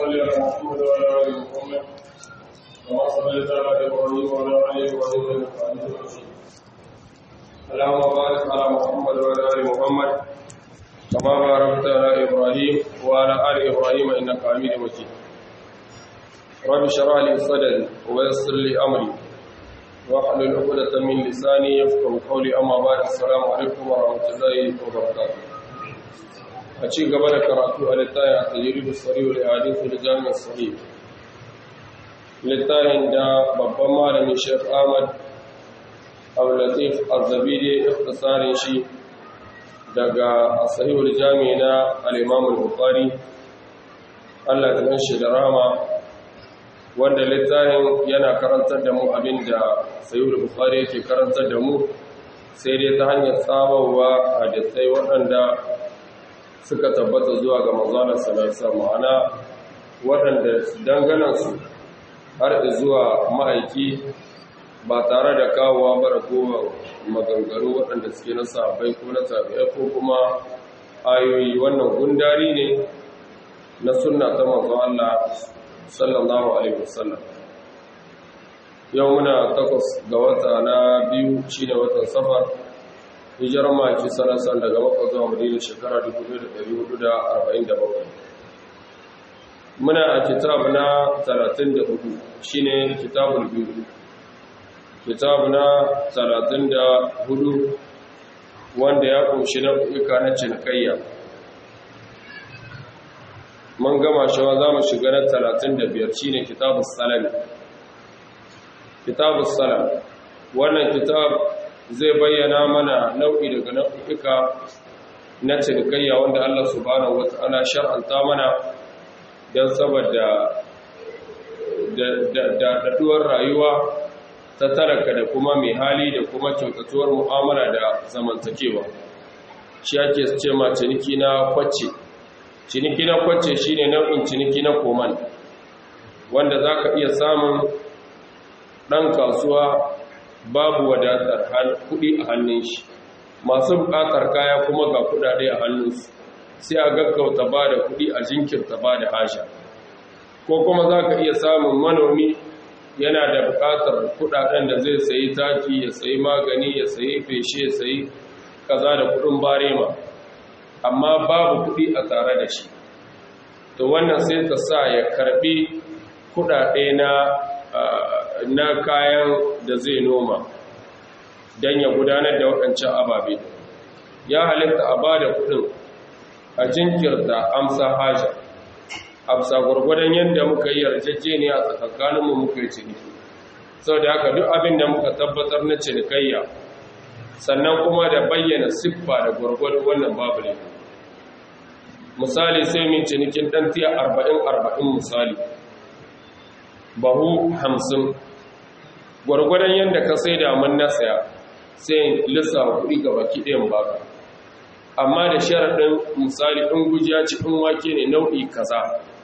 صل على محمد وعلى ال محمد كما صليت على ابراهيم وعلى ال ابراهيم انك حميد مجيد اللهم بارك على محمد وعلى ال محمد كما باركت على ابراهيم وعلى ال ابراهيم انك حميد مجيد رب اشرح لي صدري ويسر لي امري واحلل عقدة من لساني يفقهوا قولي اما بعد السلام عليكم ورحمه الله وبركاته a ci gaba da karatu a littafin a tajiribu sari'ul hadithu da jami'ar sahih littafin da babban malamin shek ahmad abdulatif azabidi ikhtisarin shi daga sahihul jami'i na al-imamul bukhari Allah ta shi da rama wanda littafin yana karantar da mu abinda sahihul bukhari yake karantar da mu sai dai ta hanyar tsabawa hadisai waɗanda suka tabbata zuwa ga manzanar salarsa ma'ana waɗanda danganansu har zuwa ma'aiki ba tare da kawowa bara kowa maganganu waɗanda suke na sabai ko na tabi'ai ko kuma ayoyi wannan gundari ne na sunna ta manzo Allah sallallahu alaihi wasallam yau muna takwas ga wata na biyu shine watan safar hijirar maki sanasan daga makon zuwa madina shekara 1447 muna a kitab na 34 shine kitabul biyu kitab na 34 wanda ya kunshi na kuka na cinikayya mun gama shawa za mu shiga na 35 shine kitabus salami kitabus salam wannan kitab zai bayyana mana nau'i daga nau'ika na cinikayya wanda Allah subhanahu wata'ala shar'anta mana don saboda da daɗuwar rayuwa ta talaka da kuma mai hali da kuma kyautatuwar mu'amala da zamantakewa shi ake ce ma ciniki na kwacce ciniki na kwacce shine nau'in ciniki na koman wanda za ka iya samun ɗan kasuwa babu wadatar kuɗi a hannun shi masu buƙatar kaya kuma ga kuɗaɗe a hannunsu sai a gaggauta ba da kuɗi a jinkirta ba da hasha ko kuma za ka iya samun manomi yana da buƙatar kuɗaɗen da zai sayi taki ya sayi magani ya sayi feshe ya sayi kaza da kuɗin barema amma babu kuɗi a tare da shi to wannan sai ta sa ya karɓi kuɗaɗe na na kayan da zai noma don ya gudanar da waɗancan ababe ya halitta a ba da kudin a jinkirta amsa haja amsa gwargwadon yadda muka yi yarjejeniya a tsakankaninmu muka yi ciniki sau da haka duk abin da muka tabbatar na cinikayya sannan kuma da bayyana siffa da gwargwadon wannan babu ne misali sai min cinikin ɗan tiya arba'in arba'in misali bahu hamsin gwargwadon yadda ka sai da mun nasaya sai lissafa kuɗi ga baki ɗayan baka amma da sharaɗin misali ɗin gujiya ci ɗin wake ne nau'i kaza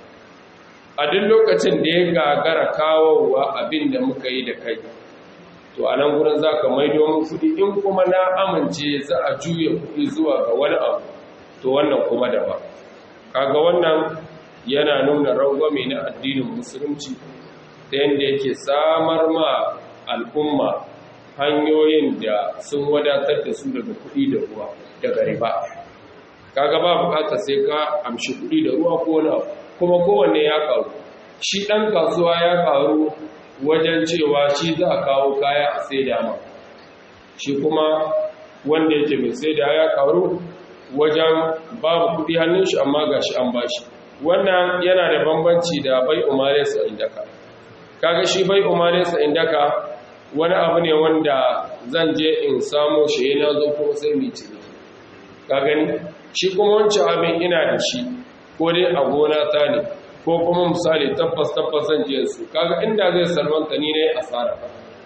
a duk lokacin da ya gagara kawowa abin da muka yi da kai to a nan gudun za ka maido mun kuɗi in kuma na amince za a juya kuɗi zuwa ga wani abu to wannan kuma da ba kaga wannan yana nuna rangwame na addinin musulunci ta yadda yake samar ma al'umma hanyoyin da sun wadatar da su daga kuɗi da ruwa daga riba kaga ba bukata sai ka amshi kuɗi da ruwa ko na kuma kowanne ya karu shi ɗan kasuwa ya karu wajen cewa shi za a kawo kaya a sai dama shi kuma wanda yake mai sai da ya karu wajen babu kuɗi hannun shi amma ga shi an bashi wannan yana da bambanci da bai umarai sa indaka kaga shi bai umarai sa indaka wani abu ne wanda zan je in samo shi yana zo kuma sai mai ciniki ka gani shi kuma wancan abin ina da shi ko dai a gona ta ne ko kuma misali tabbas tabbas zan je su kaga inda zai salmanta ni ne asara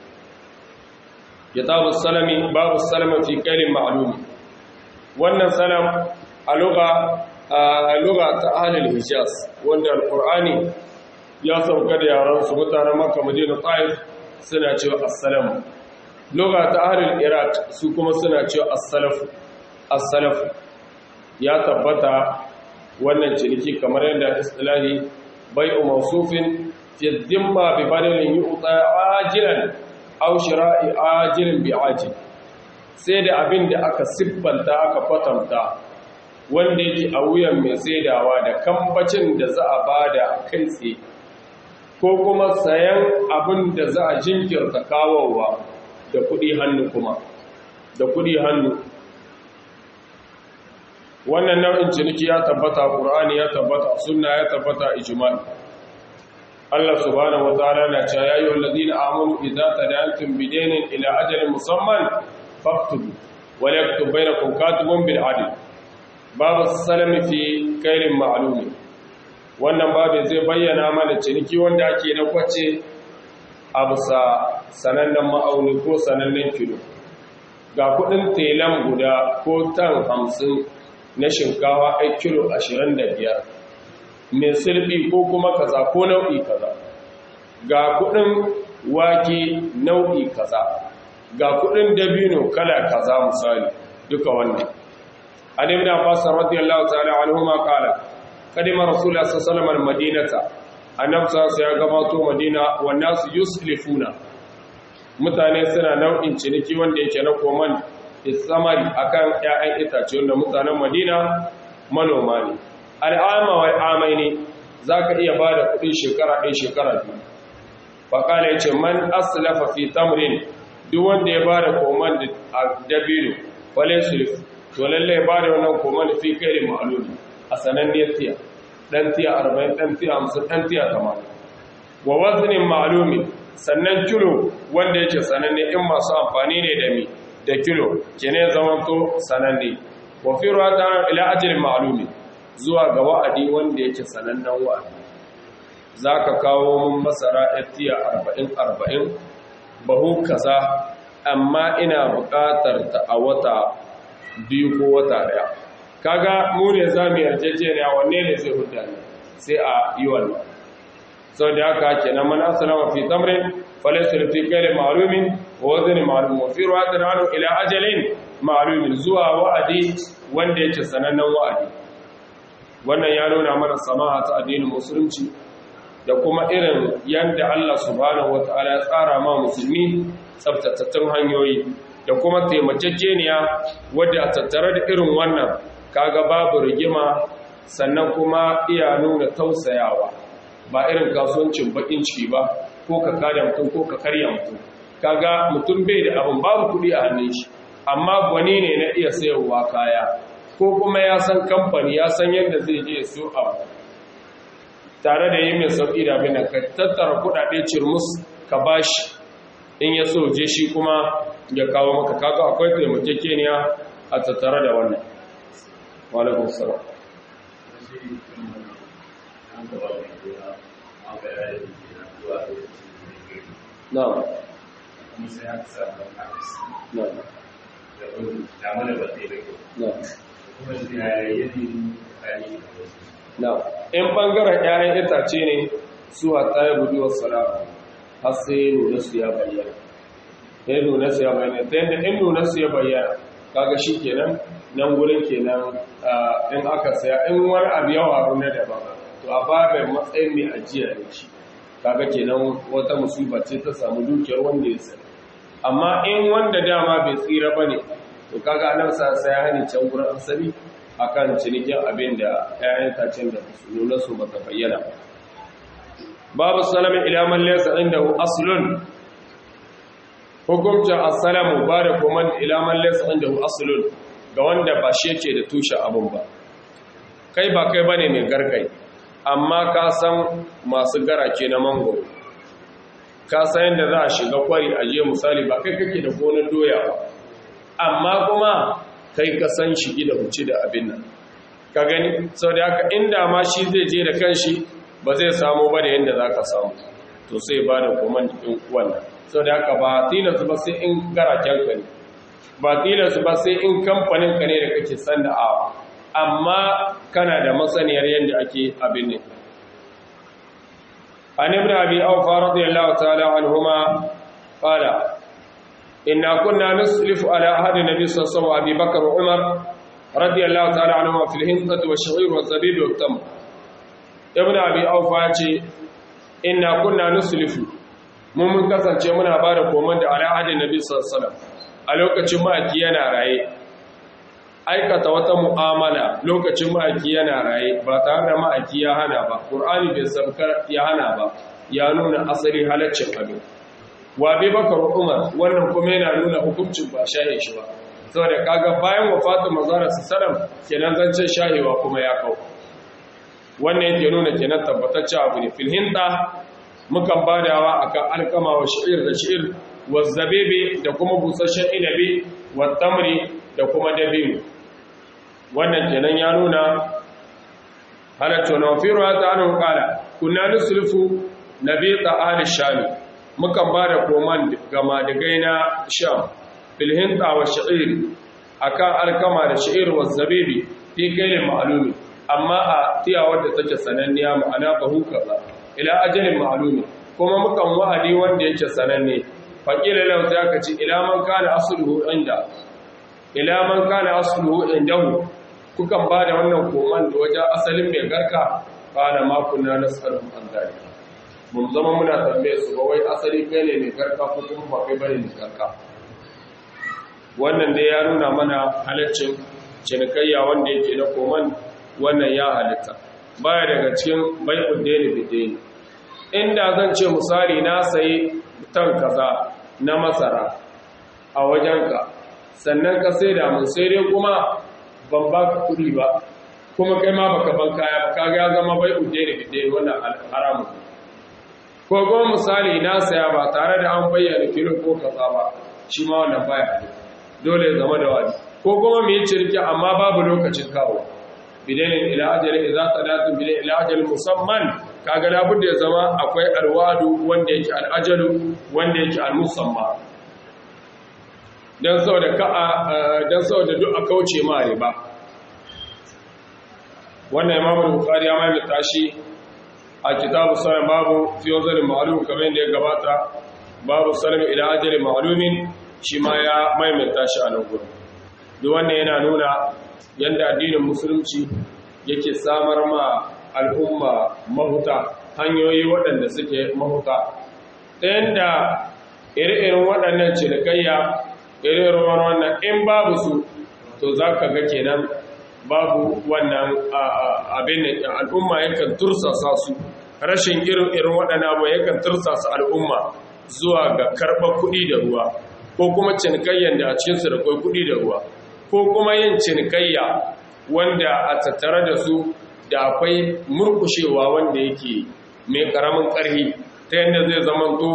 kitabu salami babu salama fi kailin ma'lumi wannan salam a lugha a lugha ta ahlul hijaz wanda alqur'ani ya sauka da yaran su mutanen makka madina taif suna cewa assalamu lugha ta ahlul iraq su kuma suna cewa as-salafu as-salafu ya tabbata wannan ciniki kamar yadda istilahi bai'u mawsufin fi dhimma bi badalin yu'ta ajilan aw shira'i ajilin bi ajil sai da abin da aka siffanta aka kwatanta wanda yake a wuyan mai saidawa da kambacin da za a bada kai tsaye ko kuma sayan abin da za a jinkirta kawowa da kudi hannu kuma da kudi hannu wannan nau'in ciniki ya tabbata Qur'ani ya tabbata sunna ya tabbata ijma' Allah subhanahu wataala na cewa ya ayyuhal ladina amanu idza tadayantum bidaynin ila ajalin musamman faktubu wa yaktub bainakum katibun bil adl babu salami fi kairin ma'lumi wannan babin zai bayyana mana ciniki wanda ake na kwace a bisa sanannen ma'auni ko sanannen kilo ga kudin telan guda ko tan hamsin na shinkawa ai kilo ashirin da biyar mai silbi ko kuma kaza ko nau'i kaza ga kudin wake nau'i kaza ga kudin dabino kala kaza misali duka wannan an ibn abbas radiyallahu ta'ala anhuma qala kadima rasulullah sallallahu alaihi wasallam madinata annabi sallallahu ya gabato madina wa nasu yuslifuna mutane suna nau'in ciniki wanda yake na koman isamari akan ƴaƴan itace wanda mutanen madina manoma ne al'ama wal amaini zaka iya bada kuɗi shekara ɗaya shekara biyu faqala yace man aslafa fi tamrin duk wanda ya bada koman da dabino wale sulf to lalle ya bada wannan koman fi kai ma'lumi a sananniyar tiya dan tiya 40 dan tiya 50 dan tiya 80 wa waznin ma'lumi sannan kilo wanda yake sananne in masu amfani ne da mi da kilo kene zaman to sananne wa fi ruwata ila ajalin ma'lumi zuwa ga wa'adi wanda yake sanannen wa'adi zaka kawo mun masara tiya 40 40 bahu kaza amma ina buƙatar ta a wata biyu ko wata daya kaga mu ne zamu yarjejeniya wanne ne zai hudda ne sai a yi wannan sau da haka kenan man asalama fi tamrin falaysa fi kayli ma'lumin wa wazni ma'lum wa fi ruwatin anu ila ajalin ma'lumin zuwa wa'adi wanda yake sanannen wa'adi wannan ya nuna mana samaha ta addinin musulunci da kuma irin yanda Allah subhanahu wataala ya tsara ma musulmi tsaftatattun hanyoyi da kuma taimakekeniya wadda a tattare da irin wannan kaga babu rigima sannan kuma iya nuna tausayawa ba irin kasuwancin bakin ciki ba ko ka kada mutum ko ka karya mutum kaga mutum bai da abin babu kuɗi a hannun shi amma gwani ne na iya sayarwa kaya ko kuma ya san kamfani ya san yadda zai je su abu tare da yi mai sauƙi da abin ka tattara kuɗaɗe cirmus ka bashi in ya so je shi kuma ya kawo maka kaga akwai taimakekeniya a tattare da wannan walaikun salam Na'am. Na'am. Na'am. In bangaren ƴaƴan itace ne su hatta ya gudu wa salama har sai nuna su ya bayyana. Ya nuna su ya bayyana. Ta yadda in nuna su ya bayyana kaga shi kenan nan gurin kenan in aka saya in wani abu yawa na daban to a babin matsayin mai ajiya ne shi kaga kenan wata musiba ce ta samu dukiyar wanda ya sani amma in wanda dama bai tsira bane to kaga nan sa sai ya hani can gurin asali akan cinikin abin da ƴaƴan tacen da su nuna su bata bayyana ba babu salamin ila man laysa indahu aslun hukumta as-salamu ba da kuma ila man laysa indahu aslun ga wanda ba shi yake da tushe abin ba kai ba kai bane mai garkai amma ka san masu garake na mangoro ka san yadda za a shiga kwari a je misali ba kai kake da gonar doya ba amma kuma kai ka san shigi da huci da abin nan ka gani sau da haka inda ma shi zai je da kanshi ba zai samu ba da yadda za ka samu to sai ba da kuma ɗin wannan sau da haka ba tilasu ba sai in garaken ka ne ba tilasu ba sai in kamfanin ka ne da kake san da awa amma kana da masaniyar yadda ake abin ne an ibn abi awfa radiyallahu ta'ala anhuma qala inna kunna nuslifu ala ahadi nabi sallallahu alaihi wasallam bakr wa umar radiyallahu ta'ala anhuma fil hintati wa sha'ir wa zabib wa tam ibn abi aufa ce inna kunna nuslifu mun mun kasance muna ba da koman da al'adin nabi sallallahu alaihi wasallam a lokacin ma'aki yana raye aikata wata mu'amala lokacin ma'aki yana raye ba tare da ma'aki ya hana ba qur'ani bai saukar ya hana ba ya nuna asali halaccin abin wa bi bakar umar wannan kuma yana nuna hukuncin ba shaye shi ba saboda kaga bayan wafatin manzara sallam kenan zancen shahewa kuma ya kau wannan yake nuna kenan tabbatacce abu ne fil hinda mukan badawa akan alkama wa sha'ir da sha'ir wa zabibi da kuma busasshen inabi wa tamri da kuma dabino wannan kenan ya nuna halatta na firu ta anu kala kunna nusulfu nabi ta'al shami mukan bada koman ga madigai na sham fil hinda wa sha'ir akan alkama da sha'ir wa zabibi fi kailin ma'lumi amma a tiyawar da take sananniya ma'ana bahu kaza ila ajalin ma'lumi kuma mukan wa'adi wanda yake sananne faqila law ta kace ila man kana asluhu inda ila man kana asluhu indahu kukan bada wannan koman da wajen asalin mai garka kana ma kunna nasalu an dalika mun zama muna tambaye su ba wai asali kai ne mai garka ko kuma ba kai bane mai garka wannan dai ya nuna mana halaccin cinikayya wanda yake na koman wannan ya halitta baya daga cikin bai'ud dani bidani inda zan ce misali na sayi tan kaza na masara a wajenka sannan ka sai da mun sai dai kuma ban ba ka kuɗi ba kuma kai ma baka ban kaya ba kaga ya zama bai'ud dani bidani wannan haramun ko kuma misali na saya ba tare da an bayyana kilo ko kaza ba shi ma wannan baya halitta dole ya zama da wani ko kuma mu yi cirki amma babu lokacin kawo bidanin ila ajalin idza tadatu bidanin ila ajalin musamman kaga la budda ya zama akwai alwadu wanda yake al'ajalu wanda yake al-musamma dan saboda ka dan saboda duk a kauce ma riba wannan imamu bukhari ya mai tashi a kitabu salam babu fi wazalin ma'lum kamar yadda ya gabata babu salam ila ajalin ma'lumin shi ma ya maimaita shi a nan gudu duk wannan yana nuna yadda addinin musulunci yake samar ma al'umma mahuta hanyoyi waɗanda suke mahuta ta yadda ire-iren waɗannan cinikayya ire-iren wannan in babu su to za ka ga kenan babu wannan abin da al'umma yakan tursasa su rashin irin waɗannan abu yakan tursasa al'umma zuwa ga karɓar kuɗi da ruwa ko kuma cinikayyan da a cikinsu da kwai kuɗi da ruwa ko kuma yin cinikayya wanda a tattare da su da akwai murkushewa wanda yake mai ƙaramin ƙarfi ta yadda zai zamanto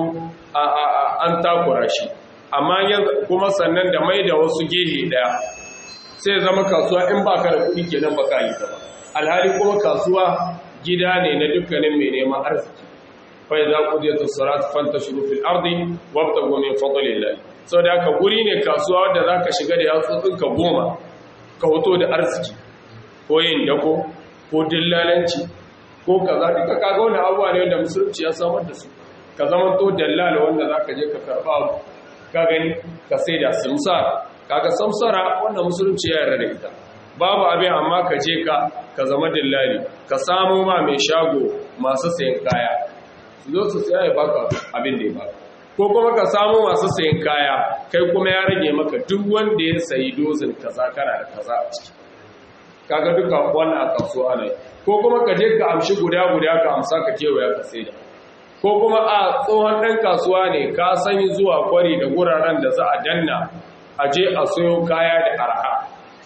an takura shi amma kuma sannan da mai da wasu gehe ɗaya sai zama kasuwa in ba ka da kuɗi kenan ba ka yi ta ba alhali kuma kasuwa gida ne na dukkanin mai neman arziki fa idza qudiyatu salatu fantashiru fil ardi wabtagu min fadlillah sau da aka guri ne kasuwa wadda za ka shiga da yatsotsinka goma ka hoto da arziki ko yin dako ko dillalanci ko ka za duka kaga wani abuwa ne wanda musulunci ya samar da su ka zama to dallala wanda za ka je ka karɓa ka gani ka sai da samsara kaga samsara wanda musulunci ya yarda da ita babu abin amma ka je ka ka zama dillali ka samu ma mai shago masu sayan kaya su zo su saya ya baka abin da ya baka ko kuma ka samu masu sayin kaya kai kuma ya rage maka duk wanda ya sayi dozin kaza kana da kaza a ciki kaga duka wannan a kasuwa ne ko kuma ka je ka amshi guda guda ka amsa ka kewaya ka saida ko kuma a tsohon ɗan kasuwa ne ka san zuwa kwari da guraren da za a danna a je a sayo kaya da arha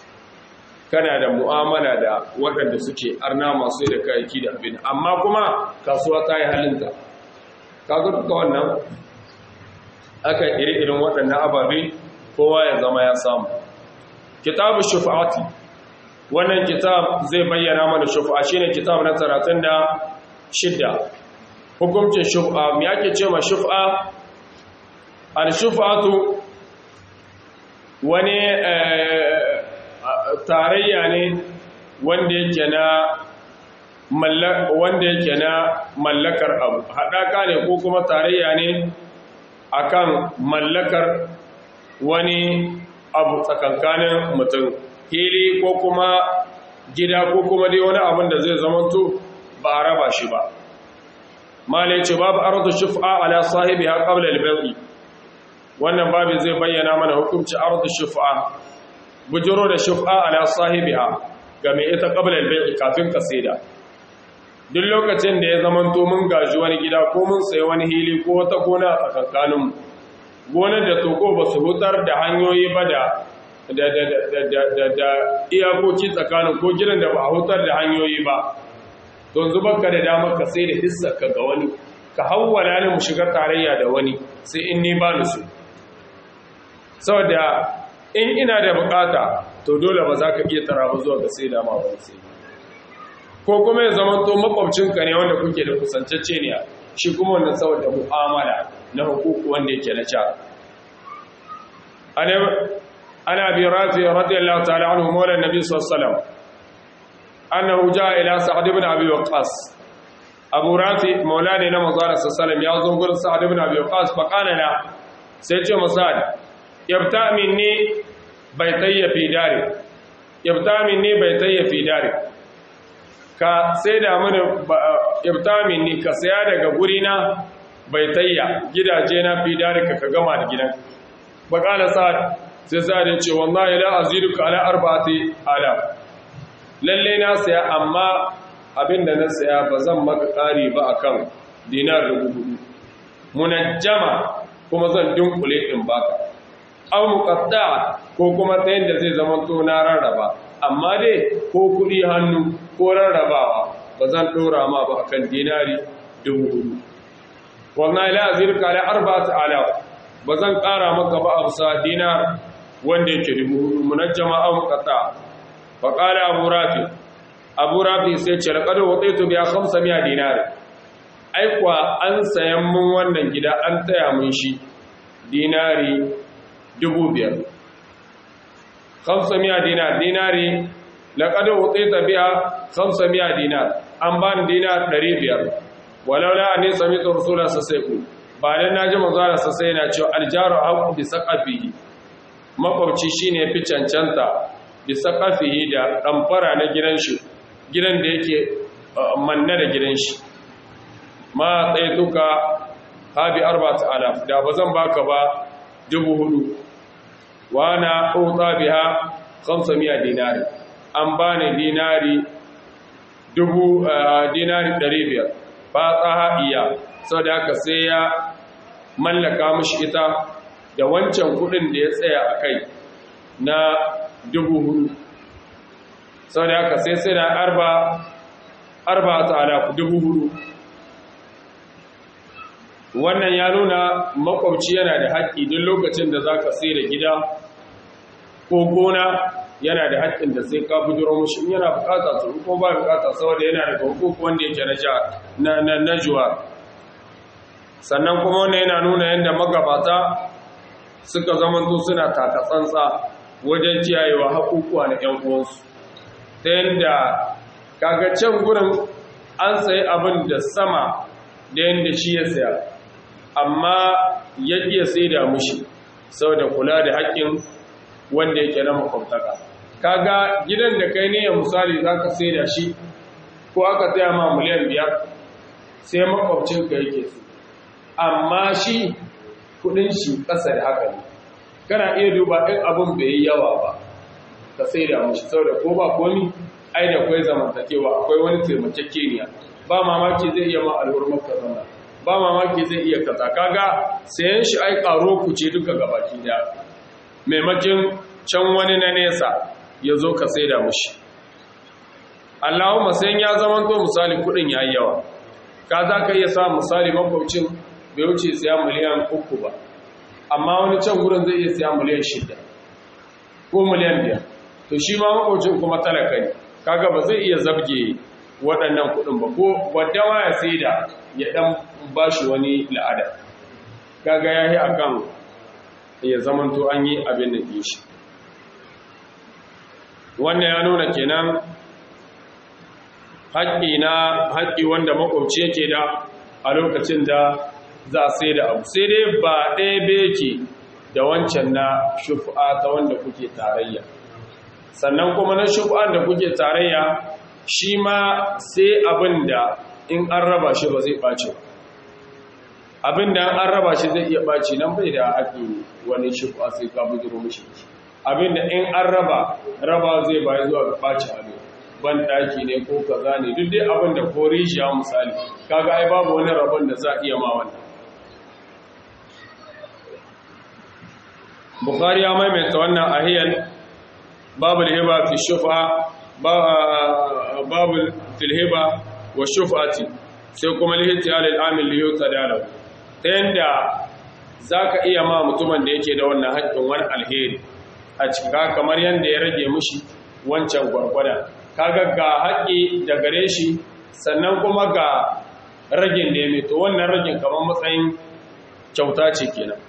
kana da mu'amala da waɗanda suke arna masu da kayayyaki da abin amma kuma kasuwa ta yi halinta kaga duka wannan aka iri-irin waɗannan ababe kowa ya zama ya samu kitabu shufa'ati wannan kitab zai bayyana mana shufa'a shine kitab na 36 hukuncin shufa'a me yake ce ma shufa'a al shufa'atu wani tarayya ne wanda yake na wanda yake na mallakar abu haɗaka ne ko kuma tarayya ne akan mallakar wani abu tsakankanin mutum hili ko kuma gida ko kuma dai wani abin da zai zamanto ba a raba shi ba mala ce babu arzu shufa ala sahibi ha qabla al-bay'i wannan babu zai bayyana mana hukunci arzu shufa bujuro da shufa ala sahibiha ga mai ita qabla al-bay'i kafin ka saida duk lokacin da ya zamanto mun gaji wani gida ko mun sayi wani hili ko wata gona a tsakankanin gonar da toko ba su hutar da hanyoyi ba da da iyakoki tsakanin ko gidan da ba a hutar da hanyoyi ba to zubar ka da damar ka sai da hissarka ga wani ka hawwala ne mu shiga tarayya da wani sai in ni ba su saboda in ina da bukata to dole ba za ka iya tara ba zuwa ga sai da ma wani sai ko kuma ya zama to makwabcinka ne wanda kuke da kusancacce ne shi kuma wannan saboda mu'amala na hukuku wanda yake na ca ana bi rafi radiyallahu ta'ala anhu mawla nabi sallallahu alaihi wasallam annahu jaa ila sa'd ibn abi waqqas abu rafi mawla ne na manzo sallallahu alaihi ya zo gurin sa'd ibn abi waqqas fa kana la sai ce masad yabta minni baytayya fi dari yabta minni baytayya fi dari ka sai da mini yabta minni ka saya daga gurina baitayya gidaje na fi darika ka gama da gidan bakala sa'ad sai sa'ad ya ce wallahi la aziduka ala arba'ati ala lalle na saya amma abinda na saya ba zan maka ƙari ba akan dinar dubu hudu munajjama kuma zan dunkule din baka aw muqatta ko kuma ta yanda zai zama to na rarraba amma dai ko kudi hannu ko rarrabawa ba zan dora ma ba akan dinari dubu hudu wallahi la azirka ala arba'ati alaf bazan ƙara maka ba amsa dinar wanda yake dubu hudu munajjama aw muqatta fa qala abu rafi abu rafi sai ce laqad wadaitu bi 500 dinar ai kwa an sayan mun wannan gida an taya mun shi dinari dubu biyar 500 dinar dinari laqad wadaitu biha 500 dinar an ban dinar 500 walaula anni sami'tu rasula sallallahu ba dan naji manzo Allah sai yana cewa aljaru aqu bi saqafihi makwabci shine fi cancanta bi saqafihi da damfara na gidan shi gidan da yake manna da gidan shi ma tsaituka habi arba'at alaf da bazan baka ba dubu hudu wa na uta biha 500 dinari an bani dinari dubu dinari 500 ba tsaha iya sau da haka sai ya mallaka mashi ita da wancan kudin da ya tsaya a kai na dubu hudu sau da haka sai sai na arba arba ta alaku dubu hudu wannan ya nuna makwabci yana da haƙƙi duk lokacin da za ka sai da gida ko gona yana da haƙƙin da sai ka bujiro mushi in yana bukata su ko ba bukata saboda yana daga hukuku wanda yake na na na juwa sannan kuma wannan yana nuna yadda magabata suka zamanto suna taka tsantsa wajen kiyayewa hakukuwa na ƴan uwansu ta yadda kaga can gurin an sayi abin da sama da yadda shi ya saya amma ya iya sai da mushi saboda kula da haƙƙin wanda yake na makwabtaka kaga gidan da kai ne ya misali za ka sai da shi ko aka taya ma miliyan biyar sai makwabcinka yake su amma shi kudin shi ƙasa da haka ne kana iya duba ɗin abin bai yi yawa ba ka sai da mashi sau da ko ba komi ai da kwai zamantakewa akwai wani taimakekeniya ba mamaki zai iya ma alhurmar ka zama ba mamaki zai iya kaza kaga sayan shi ai ƙaro ku ce duka gabaki daya maimakin can wani na nesa ya zo ka sai da mushi Allahumma sai ya zama to misali kudin ya yi yawa ka za ka iya sa misali makwabcin bai wuce siya miliyan uku ba amma wani can gurin zai iya siya miliyan shida ko miliyan biyar to shi ma makwabcin kuma talaka ne kaga ba zai iya zabge waɗannan kudin ba ko wadda ma ya sai da ya ɗan ba shi wani la'ada kaga ya yi akan ya zamanto an yi abin da ke shi wannan ya nuna kenan haƙƙi na haƙƙi wanda makwabci yake da a lokacin da za a sai da abu sai dai ba ɗaya beke da wancan na shufa ta wanda kuke tarayya sannan kuma na shufa da kuke tarayya shi ma sai abin da in an raba shi ba zai ɓace abin da an raba shi zai iya ɓace nan bai da haƙi wani shi ba sai ka bujiro mishi abin da in an raba raba zai bayi zuwa ga ɓace abin ban ɗaki ne ko kaza ne duk dai abin da ko rijiya misali kaga ai babu wani rabon da za a iya ma wannan bukhari ya maimaita wannan ahiyar babu hiba fi shufa babu filhiba wa shufati sai kuma lihiti alil amil liyuta dalau ta yanda za ka iya ma mutumin da yake da wannan haƙƙin wani alheri a cika kamar yadda ya rage mushi wancan gwargwada kaga ga haƙƙi da gare shi sannan kuma ga ragin da ya mai to wannan ragin kamar matsayin kyauta ce kenan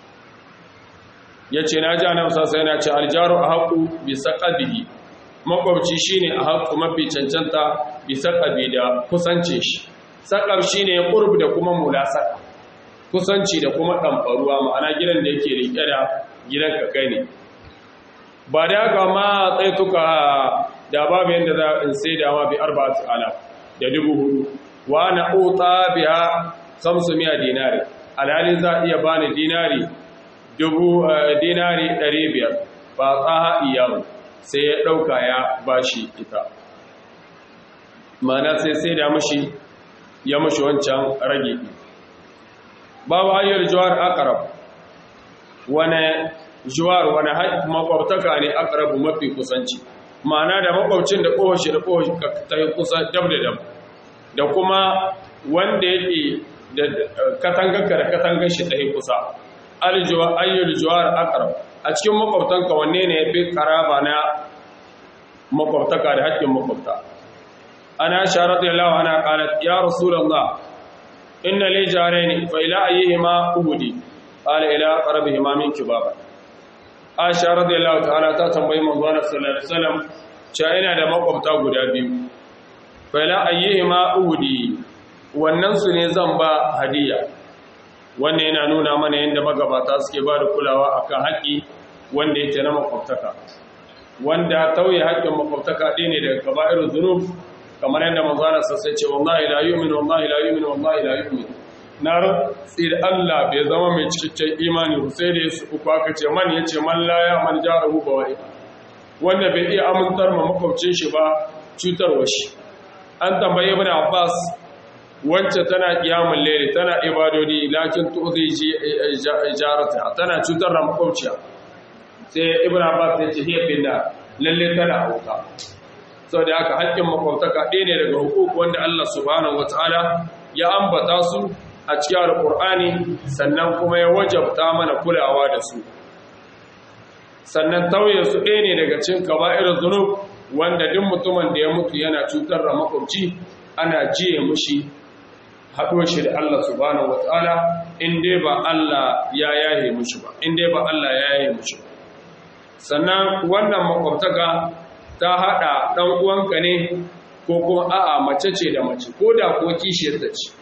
ya ce na ji annabi sassa yana ce aljaru a haƙu bisa ƙabihi makwabci shi ne a haƙu mafi cancanta bisa ƙabi da kusance shi saƙar shi ne ƙurb da kuma mulasa kusanci da kuma ɗamfaruwa ma'ana gidan da yake riƙe da gidan ka kai ne ba da haka ma tsaituka da babu yadda za in sai da ma bi arba'atu ala da dubu hudu wa na uta biha samsu miya dinari alhali za iya bani dinari dubu dinari ɗari biyar ba tsaha iyamu sai ya ɗauka ya bashi ita mana sai sai da mashi ya mashi wancan rage babu hanyar juwar akarab wane juwar wane makwabtaka ne akarabu mafi kusanci mana da makwabcin da kowace da kowace ta yi kusa dab da dab da kuma wanda yake da katanganka da katangan shi ta yi kusa ayyul juwar akarab a cikin makwabtanka wanne ne ya fi karaba na makwabtaka da haƙƙin makwabta ana sharat yallahu ana qalat ya rasulullah inna li jarayn fa ila ayyihima uhudi qala ila qarabihima minki baba aisha radiyallahu ta'ala ta tambayi manzo sallallahu alaihi wasallam cewa ina da makwabta guda biyu fa ila ayyihima uhudi wannan su ne zan ba hadiya wannan yana nuna mana yadda magabata suke ba da kulawa akan haƙƙi wanda yake na makwabtaka wanda tauye haƙƙin makwabtaka ɗaya ne daga kaba'ir zunub kamar yadda manzana sassai ce wallahi la yu'min wallahi la yu'min wallahi la yu'min na rantsi da Allah bai zama mai cikakken imani sai da yasu uku aka ce man yace man la ya man jarahu ba wai wanda bai iya amintar ma makwabcin shi ba cutarwa shi an tambaye ibn Abbas wacce tana kiyamun laili tana ibadodi lakin tuzi jarata tana cutar da makwabciya sai ibn abbas ya ce hiya binna lalle tana hauka sau da aka haƙƙin makwabtaka ɗaya ne daga hukuku wanda Allah subhanahu wataala ya ambata su a cikin alƙur'ani sannan kuma ya wajabta mana kulawa da su sannan tauye su ɗaya ne daga cikin kaba'ir zunub wanda duk mutumin da ya mutu yana cutar da makwabci ana jiye mushi haɗo shi da Allah subhanahu wata'ala in dai ba Allah ya yaye mushi ba in dai ba Allah ya yaye mushi ba sannan wannan makwabtaka ta haɗa ɗan uwanka ne ko kuma a'a mace ce da mace ko da ko kishiyar ta ce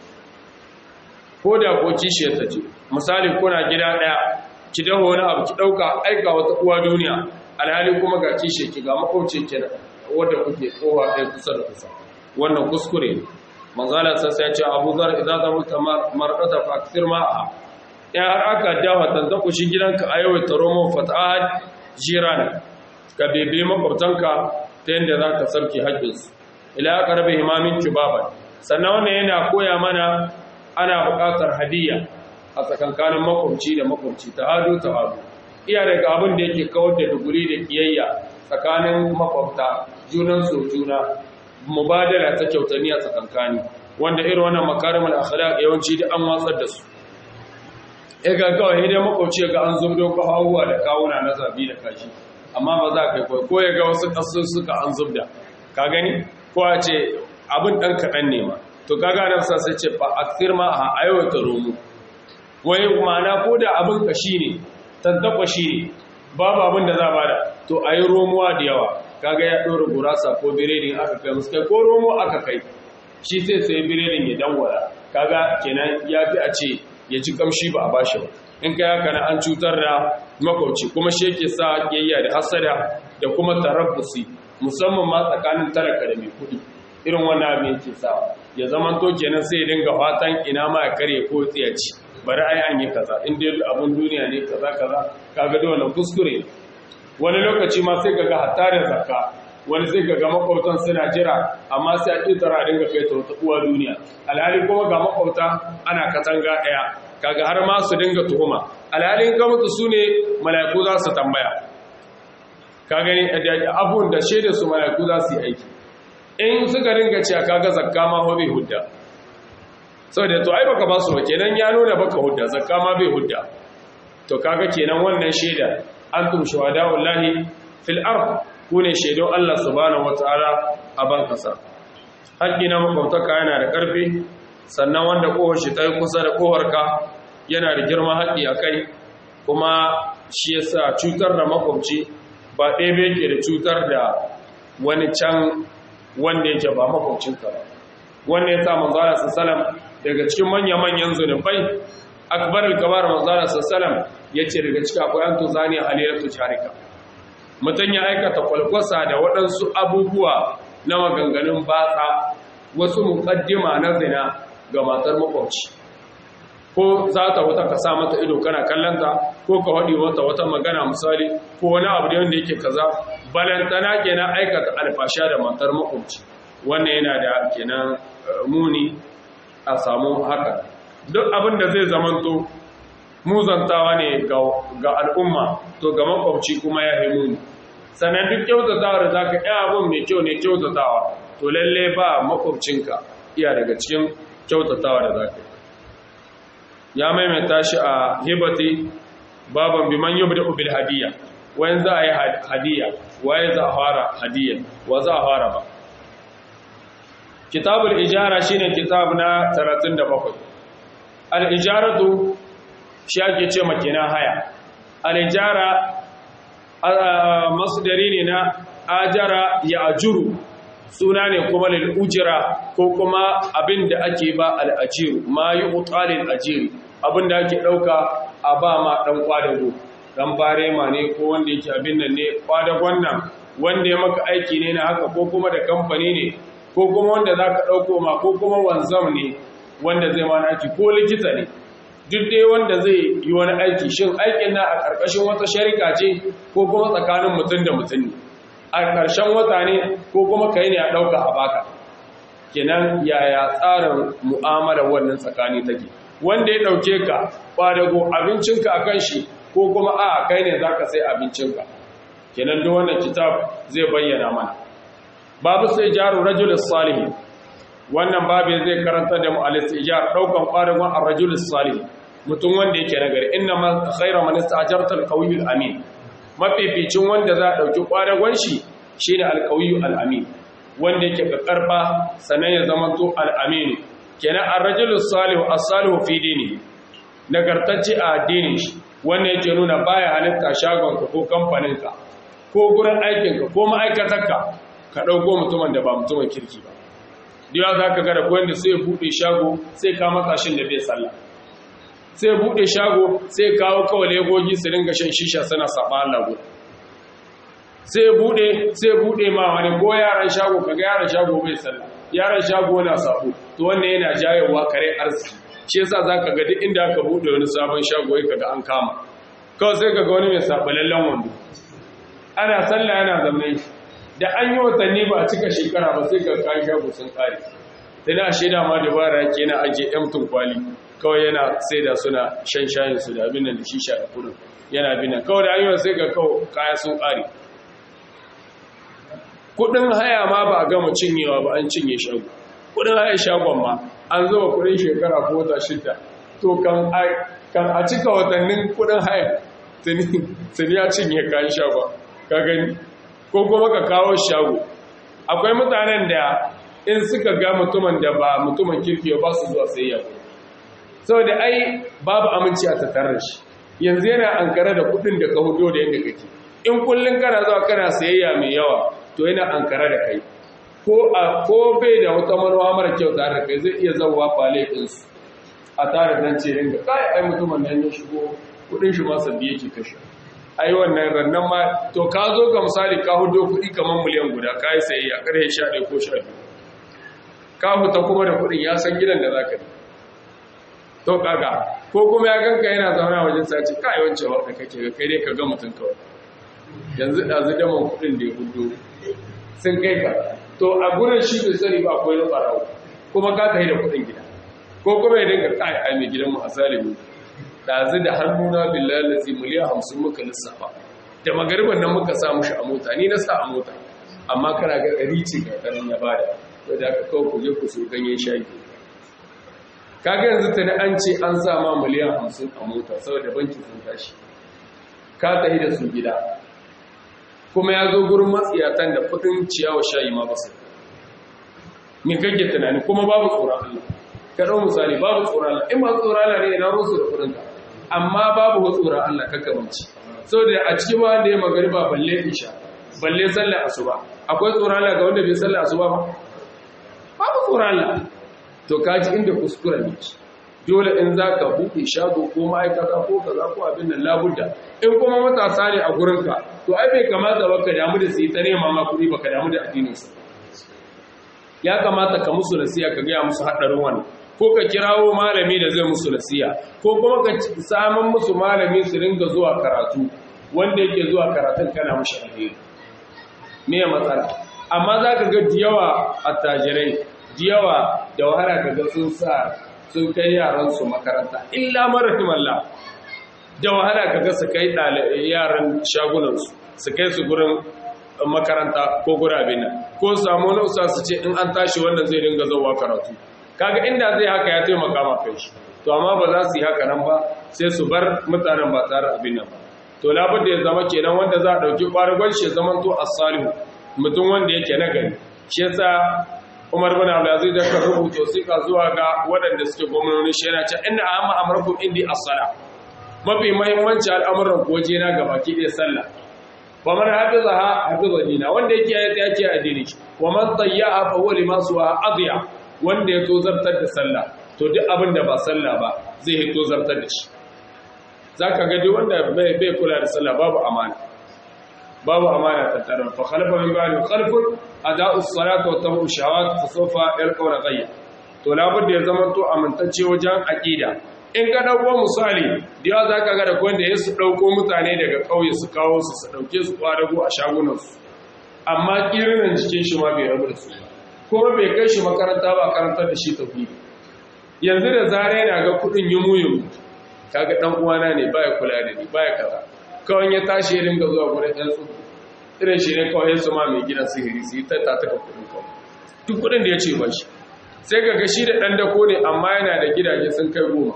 ko da ko kishiyar ta ce misali kuna gida ɗaya ki daho wani abu ki ɗauka aika wata uwa duniya alhali kuma ga kishiyar ki ga makwabci kenan wadda kuke kowa ɗaya kusa da kusa wannan kuskure ne manzala sassa ya ce abu zar idan zama ta marɗata fa akthir ma'a in har aka dawa tantaku shi gidanka a yau ta romo fatahad jirana ka bebe makwabtanka ta yadda za ka sarki haƙƙinsu ila aka rabe himamin kibaban sannan wannan yana koya mana ana buƙatar hadiyya a tsakankanin makwabci da makwabci ta hadu ta hadu iya daga abin da yake kawar da duguri da kiyayya tsakanin makwabta junan so juna mubadala ta kyautani a tsakankani wanda irin wannan makarimul akhlaq yawanci da an watsar da su ya ga kawai idan makwabci ga an zubdo ko hawuwa da kawuna na zabi da kashi amma ba za ka kai ko ya ga wasu kasu suka an zubda ka gani ko a ce abin dan kaɗan ne ma to kaga nan sa sai ce fa akthir ma a aiwata romu wai ma'ana ko da abin kashi ne tantakwashi ne babu abin da za bada to ayi romuwa da yawa kaga ya ɗora gurasa ko biredin aka kai musu kai ko romo aka kai shi sai sai biredin ya dangwara kaga kenan ya fi a ce ya ci kamshi ba a bashi ba in kai haka na an cutar da makwauci kuma shi yake sa kiyayya da hasada da kuma tarabbusi musamman ma tsakanin talaka da mai kuɗi irin wannan abin yake sa ya zama to kenan sai ya dinga fatan ina ma ya karye ko tsiyaci bari ai an yi kaza in dai abun duniya ne kaza kaza kaga da wannan kuskure wani lokaci ma sai kaga hatta da zakka wani sai kaga makwabtan suna jira amma sai a ƙetara dinga kai ta wata uwa duniya alhali kuma ga makwabta ana katanga ɗaya kaga har ma su dinga tuhuma alhalin ka mutu su ne mala'iku za su tambaya ka gani abun da shaida su mala'iku za su yi aiki in suka ringa cewa kaga zakka ma ho bai hudda saboda to ai baka ba su ba kenan ya nuna baka hudda zakka ma bai hudda to kaga kenan wannan shaida antum shuhada'ullahi fil ard ku ne shaidon Allah subhanahu wataala a ban kasa haƙƙi na makwabtaka yana da ƙarfi sannan wanda kohar shi ta yi kusa da koharka yana da girma haƙƙi a kai kuma shi yasa cutar da makwabci ba ɗaya bai ke da cutar da wani can wanda yake ba makwabcinka ba wanda ya sa manzara sassalam daga cikin manya-manyan zunubai akbar al-kabar manzara sassalam ya ce daga ciki akwai an tuzani halilatu jarika mutum ya aikata kwalkwasa da waɗansu abubuwa na maganganun batsa wasu muƙaddima na zina ga matar makwabci ko za ta wata ka sa mata ido kana kallanta ko ka haɗi wata wata magana misali ko wani abu da wanda yake kaza balantana kenan aikata alfasha da matar makwabci wannan yana da kenan muni a samu haka duk abin da zai zamanto muzantawa ne ga al'umma to ga makwabci kuma ya yi muni sannan duk kyautatawa da za ka yi abin mai kyau ne kyautatawa to lalle ba makwabcinka iya daga cikin kyautatawa da za ka yi ya maimaita shi a hibati baban biman yubda bil hadiya wayan za a yi hadiya waye za a fara hadiya wa za a fara ba kitabul ijara shine kitab na 37 al ijaratu shi ake ce makina haya al ijara masdari ne na ajara ya ajuru suna ne kuma lil ujra ko kuma abinda ake ba al ajiru ma yuqalil ajiri abinda ake dauka a ba ma dan kwadago dan barema ne ko wanda yake abin nan ne kwadagon nan wanda ya maka aiki ne na haka ko kuma da kamfani ne ko kuma wanda zaka dauko ma ko kuma wanzam ne wanda zai mana aiki ko likita ne duk dai wanda zai yi wani aiki shin aikin na a karkashin wata sharika ce ko kuma tsakanin mutum da mutum ne a ƙarshen wata ne ko kuma kai ne a ɗauka a baka kenan yaya tsarin mu'amalar wannan tsakani take wanda ya ɗauke ka ƙwadago abincinka a kan shi ko kuma a kai ne za ka sai abincinka kenan duk wannan kitab zai bayyana mana babu sai jaru rajulis salihi wannan babu zai karanta da mu'alis ijar ɗaukan ƙwadagon a rajulis salihi mutum wanda yake nagari inna ma khaira man istajarta al amin mafificin wanda za a ɗauki ƙwadagon shi shi ne alƙawiyu al'amin wanda yake ƙarƙarfa sannan ya zama to al'aminu kenan an rajulun salihu a salihu fi dini nagartacce a addinin shi wanda yake nuna baya halitta shagonka ko kamfaninka ko gurin aikinka ko ma'aikatarka ka ɗauko mutumin da ba mutumin kirki ba diya za ka gada wanda sai buɗe shago sai ka matsashin da bai sallah sai buɗe shago sai kawo kawai legogi su ringa shan shisha suna saba Allah gudu sai buɗe sai buɗe ma wani ko yaran shago kaga yaran shago bai sallah yaran shago na sabo to wannan yana jayewa kare arziki shi yasa zaka ga duk inda aka buɗe wani sabon shago yake kaga an kama kawai sai kaga wani mai sabalallen wando ana sallah yana zamne da an yi watanni ba a cika shekara ba sai ga kayan shago sun kare sai na shaida ma dabara yake yana ajiye emtun kwali kawai yana sai da suna shan shayin su da abin da shisha da kudin yana binan kawai da ayyuwa sai ga kawai kaya sun ƙari kudin haya ma ba a gama cinyewa ba an cinye shago kudin haya shagon ma an zuba kudin shekara ko wata shida to kan a cika watannin kudin haya tuni ya cinye kayan shagon ka gani ko kuma ka kawo shago akwai mutanen da in suka ga mutumin da ba mutumin kirki ba su zuwa sayayya saboda ai babu aminci a tattare shi yanzu yana ankara da kudin da ka hudo da yadda kake in kullun kana zuwa kana sayayya mai yawa to yana ankara da kai ko a ko bai da wata manuwa mara kyau tare da kai zai iya zauwa fale din su a tare dan ce ringa kai ai mutumin nan ya shigo kudin shi ma sabbi yake kashe ai wannan rannan ma to ka zo ka misali ka hudo kuɗi kamar miliyan guda ka yi sayi a ƙarfe sha ɗaya ko sha biyu ka huta kuma da kuɗin ya san gidan da za ka yi to kaga ko kuma ya ganka yana zauna wajen sace ka yi wancan wanda kake ga kai dai ka ga mutum kawai yanzu ɗazu daman kuɗin da ya hudo sun kai ka to a gurin shi bai sani ba akwai na ɓarawo kuma ka tafi da kuɗin gida ko kuma ya dinga kai a mai gidanmu a zalimi ɗazu da hannuna billahi lazi miliyan hamsin muka lissafa da magariban nan muka sa mushi a mota ni na sa a mota amma kana ga ɗari ce ga ɗarin ya bada wadda aka kawo ku je ku so ganyen shayi kaga yanzu ta an ce an sa ma miliyan hamsin a mota saboda banki sun tashi ka tafi da su gida kuma ya zo gurin matsiyatan da kudin ciyawa shayi ma basu ni kake tunani kuma babu tsoron Allah ka dau misali babu tsoron Allah in ba tsoron Allah ne ina rusu da kudin ka amma babu tsoron Allah kaka banci saboda a cikin wanda ya magariba balle isha balle sallar asuba akwai tsoron Allah ga wanda bai sallar asuba ba babu tsoron Allah to kaji inda kuskure ne dole in za ka buɗe shago ko ma'aikata ko kaza ko abin nan labudda in kuma matasa ne a gurinka to ai bai kamata ba ka damu da su yi ta nema ma kuɗi ba ka damu da addininsu ya kamata ka musu nasiya ka gaya musu haɗarin wannan ko ka kirawo malami da zai musu nasiya ko kuma ka samun musu malami su ringa zuwa karatu wanda yake zuwa karatun kana mushi alheri me ya matsala amma za ka ga diyawa attajirai diyawa da wahala ka ga sun sa sun kai yaransu makaranta illa marahimallah da wahala kaga su kai yaran shagunansu su kai su gurin makaranta ko gurabin nan ko samu wani usa su ce in an tashi wannan zai dinga zauwa karatu kaga inda zai haka ya taimaka ma kai shi to amma ba za su yi haka nan ba sai su bar mutanen ba tare abin nan ba to labar da ya zama kenan wanda za a ɗauki ƙwarigwar shi ya zama to as-salihu mutum wanda yake na gari shi yasa Umar bin Abdulaziz da kan rubuta wasiƙa zuwa ga waɗanda suke gwamnoni shi yana cewa inna amma amrakum indi as-sala mafi muhimmanci al'amuran ko je na gabaki ɗaya sallah wa man hafizaha hafiza dina wanda yake ya tsaya ce addini wa man tayyaha fa huwa lima suwa adiya wanda ya tozartar da sallah to duk abin da ba sallah ba zai yi tozartar da shi zaka ga duk wanda bai bai kula da sallah babu amana babu amana tattara fa khalafa min ba'di khalfun ada'u as-salati wa tabu shahawat fa sawfa yalqawna ghayya to labudda ya zama to amintacce wajen aqida in ka dauko misali da yawa zaka ga da wanda ya su dauko mutane daga kauye su kawo su su dauke su kwadago a shagunan su amma kirinin jikin shi ma bai rabu da su kuma bai kai shi makaranta ba karantar da shi tauhidi yanzu da zare yana ga kudin yumuyin kaga dan uwana ne baya kula da ni baya kaza kawai ya tashi ya dinga zuwa gurin ɗan tsubu irin shi ne kawai ya zama mai gidan sihiri su yi ta taka kudin kawai duk kudin da ya ce ba shi sai ga gashi da ɗan dako ne amma yana da gidaje sun kai goma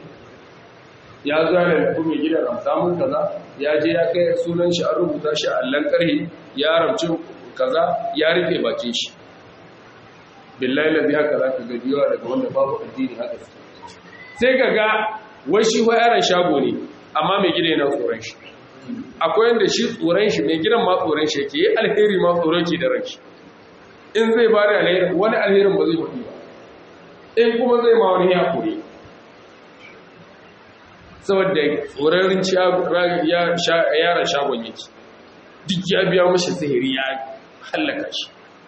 ya zo yana da kuma gidan ramta mun kaza ya je ya kai sunan shi an rubuta shi a allon ƙarhi ya ramci kaza ya rufe bakin shi billahi lazi haka za ka gaji yawa daga wanda babu addini haka sai ka ga wai shi wa yaran shago ne amma mai gida yana tsoron shi akwai yadda shi tsoron shi mai gidan ma tsoron shi ke yi alheri ma tsoron ke da ranki in zai ba da alheri wani alherin ba zai faɗi ba in kuma zai ma wani ya kure saboda tsoron yaran shagon yake duk ya biya mashi sihiri ya hallaka shi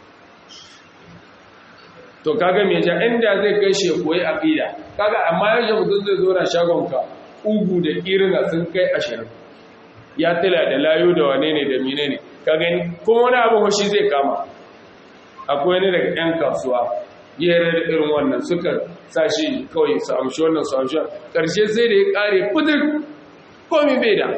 to kaga me ja inda zai kai shi koyi aqida kaga amma yaje mutum zai zo na shagonka ugu da irina sun kai ashirin ya tila da layu da wane ne da mine ne ka gani kuma wani abu hoshi zai kama akwai ne daga 'yan kasuwa yare da irin wannan suka sa shi kawai su amshi wannan su amshi ƙarshe sai da ya ƙare fitin komi bai da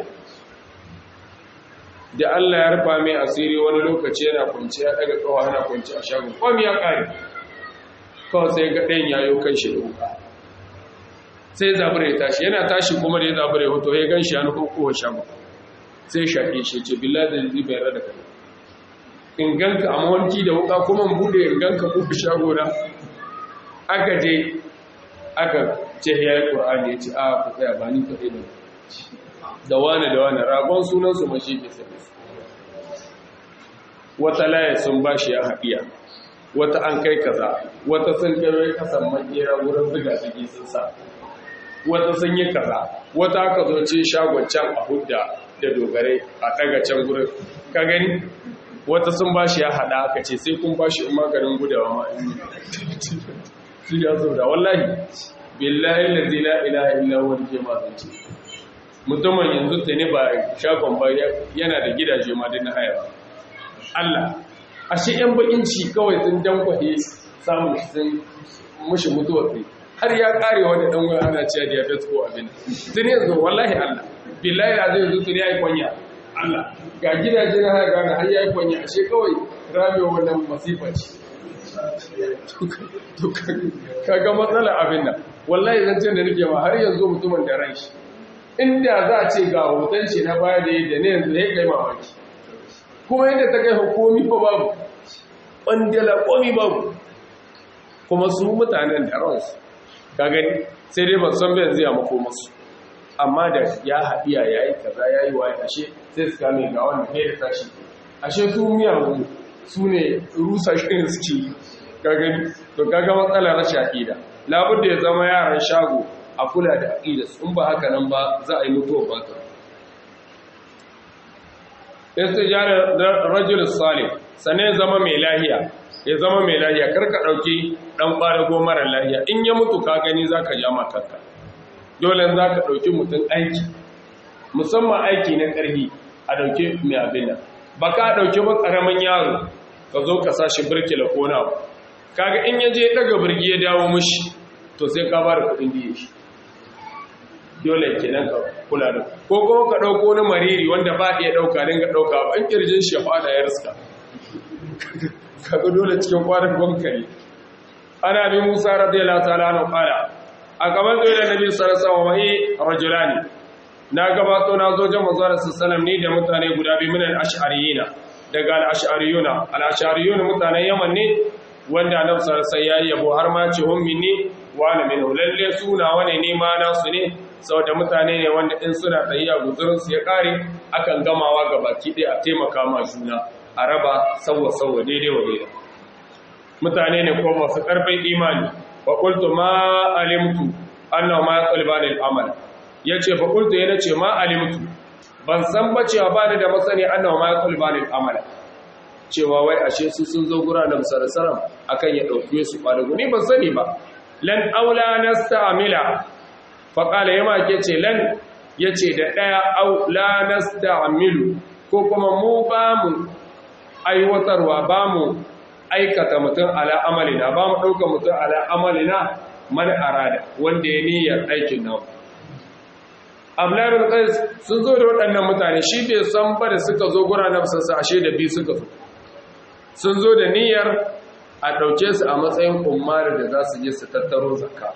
da Allah ya rufa mai asiri wani lokaci yana kwanci ya daga kawo yana kwanci a shagon komi ya ƙare kawai sai ga ɗayan yayo kan shi da wuka sai zabure ya tashi yana tashi kuma da ya zabure hoto ya gan shi ya nufin kowa shagon sai shaƙe shi ce billah da zai bayar da kai in ganka a mawanki da wuka kuma bude in ganka kowa shago na aka je aka ce ya yi ƙur'ani ya ce a ku tsaya ba ni kaɗai da da wane da wane ragon sunansu mashi ke sabi wata laye sun ba shi ya haɗiya wata an kai kaza wata sun kai kasan makera wurin ziga zigi sun sa wata sun yi kaza wata aka zo ce shagon can a hudda da dogarai a ɗaga can gurin ka gani wata sun ba shi ya haɗa aka ce sai kun ba shi in maganin gudawa ma su ya zo da wallahi billahi lazi la ilaha illa huwa ke mazance mutumin yanzu ta ne ba shagon ba yana da gidaje ma na haya Allah ashe yan bakin ci kawai sun dankwaye samun sun mushi mutuwar sai har ya kare wani dan wani ana cewa diabetes ko abin tun yanzu wallahi Allah billahi da zai yanzu tun yayi kwanya Allah ga gidaje na haya gane har yayi kwanya ashe kawai ramewa wannan masifa ce kaga matsala abin nan wallahi zancen da nake ma har yanzu mutumin da ran shi inda za a ce ga hoton shi na baya da yadda ne yanzu ya kai mamaki kuma yadda ta kai hukumi fa babu ɓandala komi babu kuma su mutanen da ransu ka gani sai dai ban san bai zai mako masu amma da ya haɗiya ya yi kaza ya yi waye ashe sai su kame ga wanda ya da tashi ashe su miyagu su ne rusa shirin suke ka gani to kaga matsala rashin aƙida labudda ya zama yaran shago a kula da aƙida in ba haka nan ba za a yi mutuwa ba ta istijara rajul salih sannan ya zama mai lahiya ya zama mai lahiya karka ɗauki ɗan ɓarago mara lahiya in ya mutu ka gani za ka ja makarka dole za ka ɗauki mutum aiki musamman aiki na ƙarfi a ɗauki mai abin nan ba ka ɗauki ba ƙaramin yaro ka zo ka sa shi birkila ko na kaga in ya je ɗaga birgi ya dawo mushi to sai ka ba da kuɗin diye shi dole kenan ka kula da ko kuma ka ɗauko wani mariri wanda ba iya ɗauka dinga ɗauka ba an ƙirjin shi ya fada ya riska kaga dole cikin kwanan bankari ana bi musa radiyallahu ta'ala anhu qala a gaban zai da nabi sallallahu alaihi wasallam rajulani na gabato na zo jama'a zuwa sallallahu ni da mutane guda biyu min al-ash'ariyina daga al-ash'ariyuna al-ash'ariyuna mutanen yaman ne wanda annabi sallallahu alaihi wasallam yabo har ma ce hum minni wa ana minhu lalle suna wane ne ma nasu ne saboda mutane ne wanda in suna tayyiya guzurin su ya kare akan gamawa ga baki ɗaya a taimaka ma juna a raba sauwa sauwa daidai wa daidai mutane ne ko masu ƙarfin imani fa qultu ma alimtu annahu ma yaqulbani al-amal yace fa qultu yana ce ma alimtu ban san ba cewa ba da masani annahu ma yaqulbani al-amal cewa wai ashe su sun zo gura da musarasaram akan ya dauke su kwadago ni ban sani ba lan aula nasta'mila fa qala yama ke ce lan yace da daya aula nasta'milu ko kuma mu ba mu aiwatarwa ba mu aikata mutum ala amalina ba mu ɗauka mutum ala amalina man arada wanda ya niyyar aikin nan ablarin qais sun zo da waɗannan mutane shi bai san ba da suka zo gura na sassa ashe da bi suka zo sun zo da niyyar a ɗauke su a matsayin ummar da za su je su tattaro zakka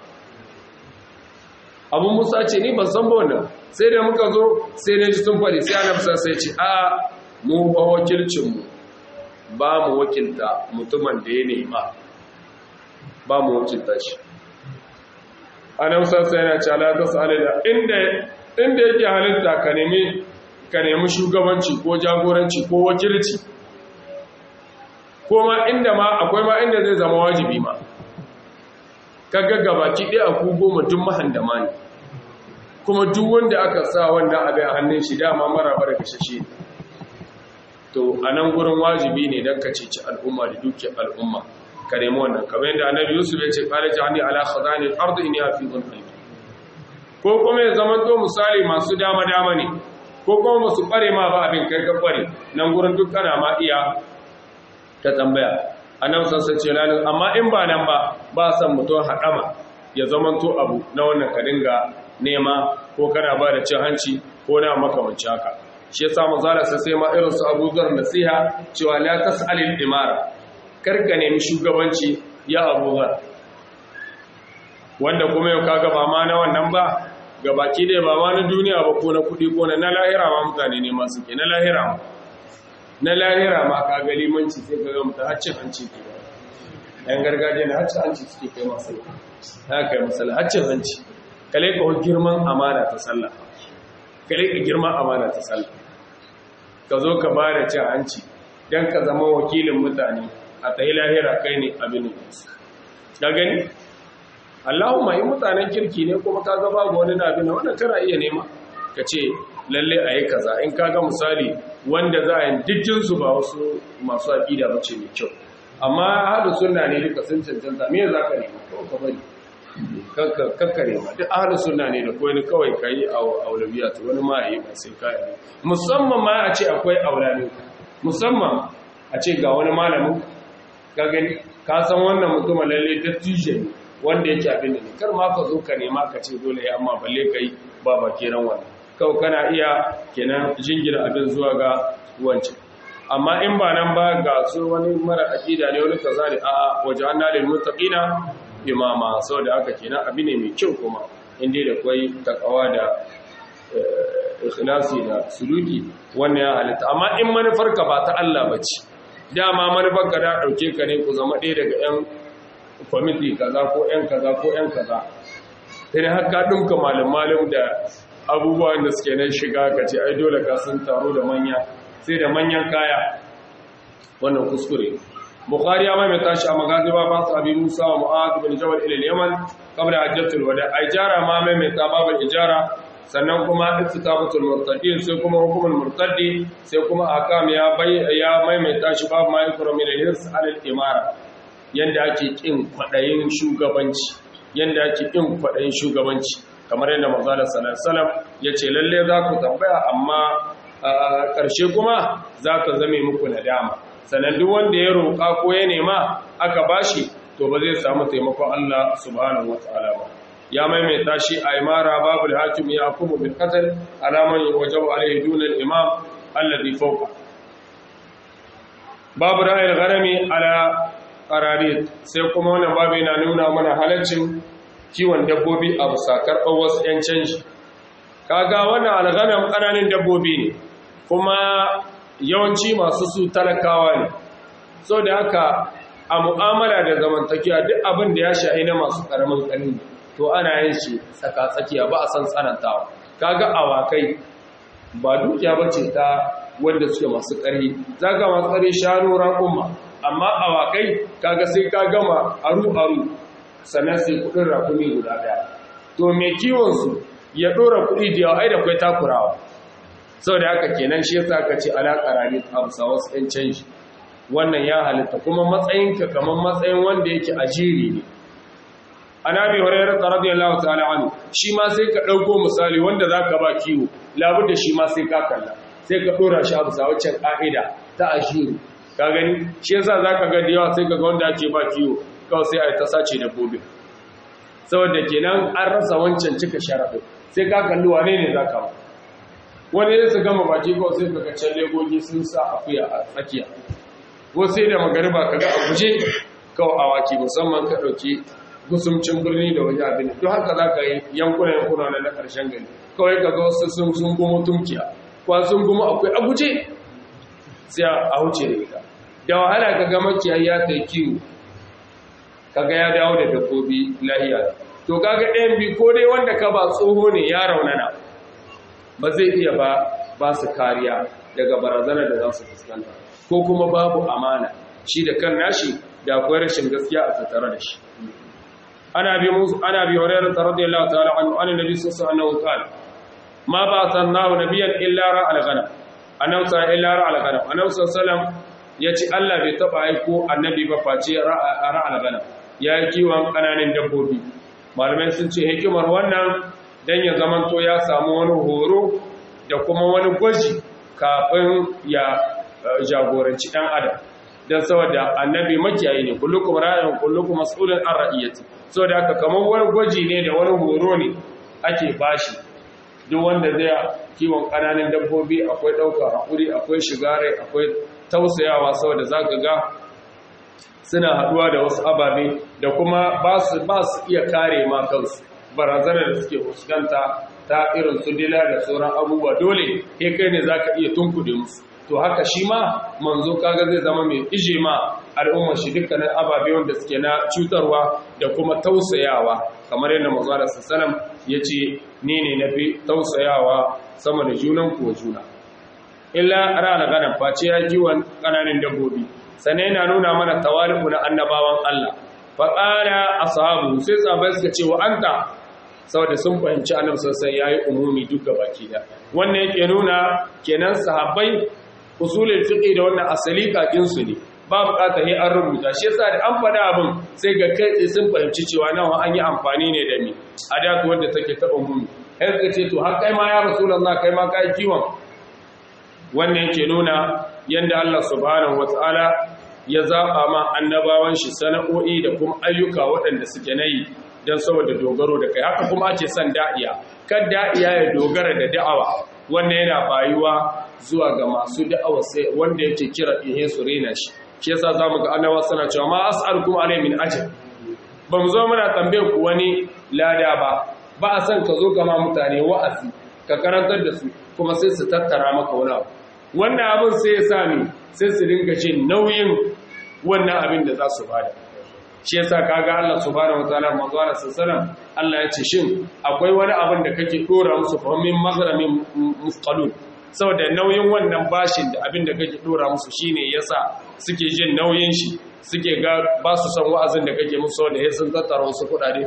abu musa ce ni ban san ba wannan sai da muka zo sai na ji sun faɗi sai annabi sai ce a mu ba wakilcinmu ba mu wakilta mutumin da ya nema ba mu wakilta shi anan sassa yana ce ala ta sa'alila inda inda yake halitta ka nemi ka nemi shugabanci ko jagoranci ko wakilci ko ma inda ma akwai ma inda zai zama wajibi ma ka gaggabaki ɗaya a ku goma duk mahandama ne kuma duk wanda aka sa wanda abin a hannun shi dama mara bara kashashe to a nan gurin wajibi ne don ka ceci al'umma da dukkan al'umma ka nemi wannan kamar yadda annabi yusuf ya ce kala jahani ala khazani al-ardi inni hafizun alim ko kuma ya zama to misali masu dama dama ne ko kuma masu kware ma ba abin kai ka kware nan gurin duk kana ma iya ta tambaya annabi sassa ce lanin amma in ba nan ba ba san mutum haɗama ya zama to abu na wannan ka dinga nema ko kana ba da cin hanci ko na makamanci haka shi yasa manzala sai sai ma irin su Abu Dhar nasiha cewa la tas'alil imara karka nemi shugabanci ya Abu Dhar wanda kuma yau kaga ba ma na wannan ba gabaki dai ba ma na duniya ba ko na kudi ko na na lahira ma mutane ne masu ke na lahira ma na lahira ma ka ga limanci sai ka ga mutum haccin hanci ke yan gargajiya na haccin hanci suke kai masu ya kai masala haccin hanci kale ka girman amana ta sallah kale ka girman amana ta sallah ka zo ka ba da cin hanci don ka zama wakilin mutane a ta yi lahira kai ne abin da gani Allahumma yi mutanen kirki ne kuma ka gaba ga wani abin da wannan kana iya nema ka ce lalle a yi kaza in kaga misali wanda za a yi dijjinsu ba wasu masu aƙida ba ce mai kyau amma haɗu suna ne duka sun cancanta me za ka nema kawai ka bari kakka nema duk haɗu suna ne da kawai kawai ka yi aulabiya ta wani ma yi ba sai ka yi musamman ma a ce akwai aulami musamman a ce ga wani malamin ka gani ka san wannan mutumin lalle dattijo ne wanda yake abin da ne kar ma ka zo ka nema ka ce dole ya amma balle ka yi ba ba kenan wannan kawai kana iya kenan jingina abin zuwa ga wancan amma in ba nan ba ga su wani mara aqida ne wani kaza ne a waje an dalil muttaqina imama saboda haka kenan abi ne mai kyau kuma inda da kwai takawa da ikhlasi da suluki wannan ya halitta amma in manufarka ba ta Allah bace dama manufarka da dauke ka ne ku zama ɗaya daga yan kwamiti kaza ko yan kaza ko yan kaza sai haka dinka malam malam da abubuwan da suke nan shiga ka ce ai dole ka sun taro da manya sai da manyan kaya wannan kuskure bukhari ya mai tashi a magazi ba ba abi musa wa mu'adh bin jabal ila yaman qabla hajjatul wada ai jara ma mai mai tababul ijara sannan kuma istitabatul murtadin sai kuma hukumul murtadi sai kuma akam ya bai ya mai mai tashi babu mai kuro min hirs al imara yanda ake kin kwadayin shugabanci yanda ake kin kwadayin shugabanci kamar yadda manzala sallallahu alaihi wasallam yace lalle za ku tambaya amma ƙarshe kuma za ka zame muku nadama sannan duk wanda ya roƙa ko ya nema aka bashi to ba zai samu taimakon Allah subhanahu wataala ba ya maimaita shi a imara babul hakim ya hukumu bil qatl alaman wajabu alayhi dun al imam alladhi fawqa babu ra'ayil gharami ala qararit sai kuma wannan babu yana nuna mana halaccin kiwon dabbobi a busakar wasu 'yan canji kaga wannan alghanam ƙananan dabbobi ne kuma yawanci masu su talakawa ne so da haka a mu'amala da zamantakiya duk abin da ya shahi na masu ƙaramin ƙarni to ana yin shi tsaka-tsakiya ba a san tsanantawa kaga awakai ba dukiya ba ce ta wanda suke masu ƙarfi za ga masu ƙarfi shanu raƙumma amma awakai kaga sai ka gama aru-aru sannan sai kuɗin rakumi guda ɗaya to mai kiwonsu ya ɗora kuɗi da yawa ai da kwai takurawa sau da haka kenan shi yasa aka ce alaƙa rani a bisa wasu ‘yan canji wannan ya halitta kuma matsayinka kamar matsayin wanda yake ajiri ne ana bi horayyar tsarabiyar lawa ta'ala wani shi ma sai ka ɗauko misali wanda za ka ba kiwo labar da shi ma sai ka kalla sai ka ɗora shi a bisa waccan ƙa'ida ta ajiri ka gani shi yasa za ka ga da yawa sai ka ga wanda ake ba kiwo kawai sai a yi ta sace dabbobin saboda kenan an rasa wancan cika sharaɗin sai ka kalli wane ne za ka ba wani ya su gama baki kawai sai ka can legogi sun sa akuya a tsakiya ko sai da magariba ka ga a guje kawai awaki musamman ka ɗauki gusumcin birni da waje abin don haka za ka yi yankuna yankuna na na ƙarshen gari kawai ka ga wasu sun sun gumo tunkiya ko sun gumo akwai a guje sai a huce da ita da wahala ka ga makiyayi ya kai kiwo kaga ya dawo da dabbobi lahiya to kaga ɗayan bi ko dai wanda ka ba tsoho ne ya raunana ba zai iya ba ba su kariya daga barazanar da za su fuskanta ko kuma babu amana shi da kan nashi da akwai rashin gaskiya a tattare da shi ana bi musu ana bi hurairah radiyallahu ta'ala anhu an nabi sallallahu alaihi wasallam ma ba sannahu nabiyyan illa ra al-ghanam annabi sallallahu illa ra al-ghanam annabi sallallahu yace Allah bai taba aiko annabi ba face ra al-ghanam ya yi kiwon kananan dabbobi malamai sun ce hikimar wannan dan ya zamanto ya samu wani horo da kuma wani gwaji kafin ya jagoranci ɗan adam don saboda annabi makiyayi ne kullukum ra'ayin kullukum mas'ulun an ra'iyati saboda haka kamar wani gwaji ne da wani horo ne ake bashi duk wanda zai kiwon ƙananan dabbobi akwai ɗaukar haƙuri akwai shigare akwai tausayawa saboda za ka ga suna haɗuwa da wasu ababe da kuma ba su iya kare ma kansu barazanar da suke fuskanta ta irin su dila da sauran abubuwa dole kai kai ne za ka iya tunkuɗe musu to haka shi ma manzo kaga zai zama mai ije ma al'ummar shi dukkanin ababe wanda suke na cutarwa da kuma tausayawa kamar yadda manzo da sallam ya ce ni ne na fi tausayawa sama da junan kuwa juna illa rana ganin face ya kiwon ƙananan dabbobi sannan yana nuna mana tawali'u na annabawan Allah fa qala ashabu sai sahabbai suka ce wa anta saboda sun fahimci annabi sosai yayi umumi duka baki da wannan yake nuna kenan sahabbai usulul fiqh da wannan asali kakin su ne ba bukatar sai an rubuta shi yasa da an faɗa abin sai ga kai sun fahimci cewa nawa an yi amfani ne da mi adatu wanda take ta umumi sai suka ce to har kai ma ya rasulullah kai ma kai kiwon wannan yake nuna yanda Allah subhanahu wataala ya zaba ma annabawan shi sana'o'i da kuma ayyuka waɗanda suke nayi dan saboda dogaro da kai haka kuma ake son da'iya kan da'iya ya dogara da da'awa wannan yana bayuwa zuwa ga masu da'awa sai wanda yake kira ihe su rena shi shi yasa zamu ga annabawa suna cewa ma as'alukum alayhi min ajr ba mu zo muna tambaye ku wani lada ba ba a san ka zo kama mutane wa'azi ka karantar da su kuma sai su tattara maka wani abu wannan abin sai ya sami sai su dinga jin nauyin wannan abin da za su bada shi yasa kaga Allah subhanahu wataala manzo Allah sallallahu Allah ya ce shin akwai wani abin da kake dora musu fa min maghramin musqalun saboda nauyin wannan bashin da abin da kake dora musu shine yasa suke jin nauyin shi suke ga ba su san wa'azin da kake musu saboda ya sun tattara wasu kudade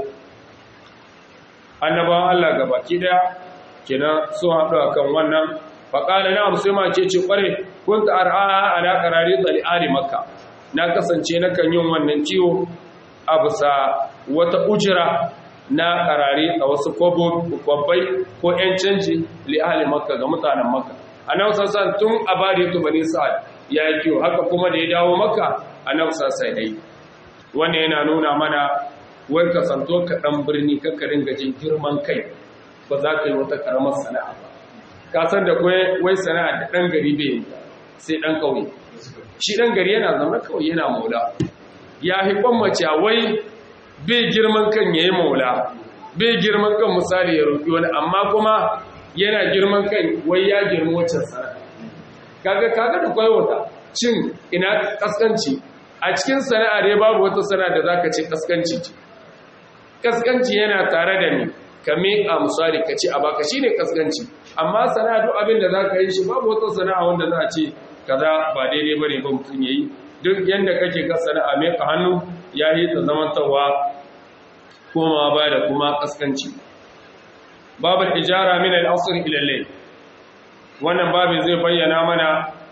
annabawan Allah gabaki daya kenan su haɗu akan wannan faƙala na musulma ce ce ƙware kun ta ar'a ala ƙarari tsali'ari makka na kasance na kan yin wannan ciwo a bisa wata ujira na ƙarari a wasu kwabbai ko ‘yan canji li'ali makka ga mutanen makka a nan sassan tun a bari tu bani sa'ad ya yi kiwo haka kuma da ya dawo makka a nan sassan ya yi wannan yana nuna mana wai kasanto ka ɗan birni kakkarin gajin girman kai ba za ka yi wata ƙaramar sana'a ba kasar da wai sana'a da ɗan gari bai yi sai ɗan ƙauye shi ɗan gari yana zama kawai yana maula ya haifan mace wai bai girman kan ya yi maula bai girman kan misali ya roƙi wani amma kuma yana girman kan wai ya girma waccan sana'a kaga kaga da kwai wata cin ina kaskanci a cikin sana'a dai babu wata sana'a da zaka ce kaskanci ce kaskanci yana tare da ni ka miƙa misali ka ce a baka shine kaskanci amma sana'a duk abin da zaka yi shi babu wata sana'a wanda za a ce kaza ba daidai bane ba mutum yayi duk yanda kake ka sana'a mai ka hannu ya yi ta zamantawa komawa ba da kuma kaskanci babul ijara min al-asr ila al wannan babin zai bayyana mana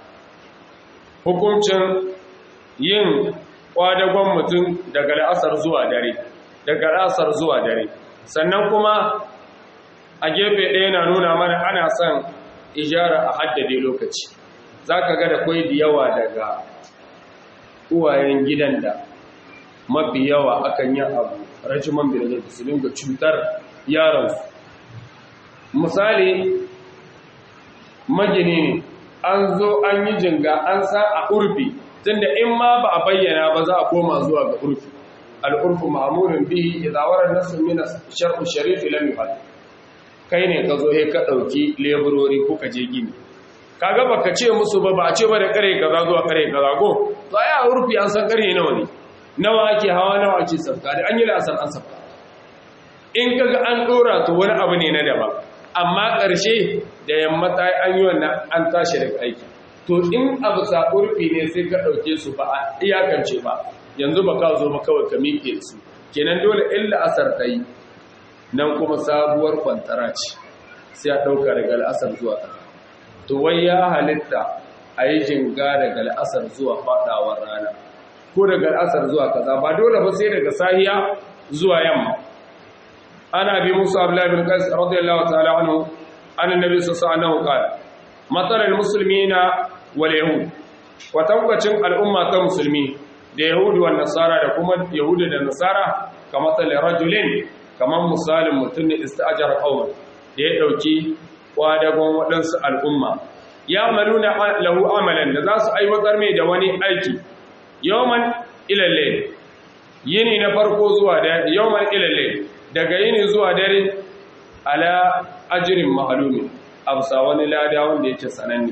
hukuncin yin kwadagon mutum daga al'asar zuwa dare daga al'asar zuwa dare sannan kuma a gefe ɗaya na nuna mana ana son ijara a haddade lokaci za ka ga da kwai da yawa daga uwayen gidan da mafi yawa akan yi abu rajiman birnin su dinga cutar yaransu misali magini ne an zo an yi jinga an sa a urfi tunda in ma ba a bayyana ba za a koma zuwa ga urfi al'urfu ma'amurin bihi idawar nasu mina shar'u sharifi lam yuhad kai ne ka zo he ka dauki leburori ko ka je gini kaga baka ce musu ba ba a ce ba da kare kaza zuwa kare kaza go to ai a urfi an san kare nawa ne nawa ake hawa nawa ake sabka da an yi la'asar an sabka in kaga an dora to wani abu ne na daban amma ƙarshe da yamma ta an yi wannan an tashi daga aiki to in abu sa urfi ne sai ka ɗauke su ba a iyakance ba yanzu ba ka zo ba kawai ka miƙe su kenan dole illa asar ta yi nan kuma sabuwar kwantara ce sai a ɗauka daga al'asar zuwa ta to wai ya halitta a yi jinga daga al'asar zuwa faɗawar rana ko daga al'asar zuwa kaza ba dole ba sai daga sahiya zuwa yamma ana bi musa abdullahi bin qais radiyallahu ta'ala anhu an annabi sallallahu alaihi wasallam qala matalal muslimina wal yahud wa tabbacin al'umma ta musulmi da yahudu wa nasara da kuma yahudu da nasara kamar tal rajulin kamar misalin mutum ne ista'jara qauman da ya dauki kwadagon wadansu al'umma ya maluna lahu amalan da za su aiwatar mai da wani aiki yawman ila layl yini na farko zuwa da yawman ila layl daga yini zuwa dare ala ajirin mahalumin abusa wani lada wanda yake sananne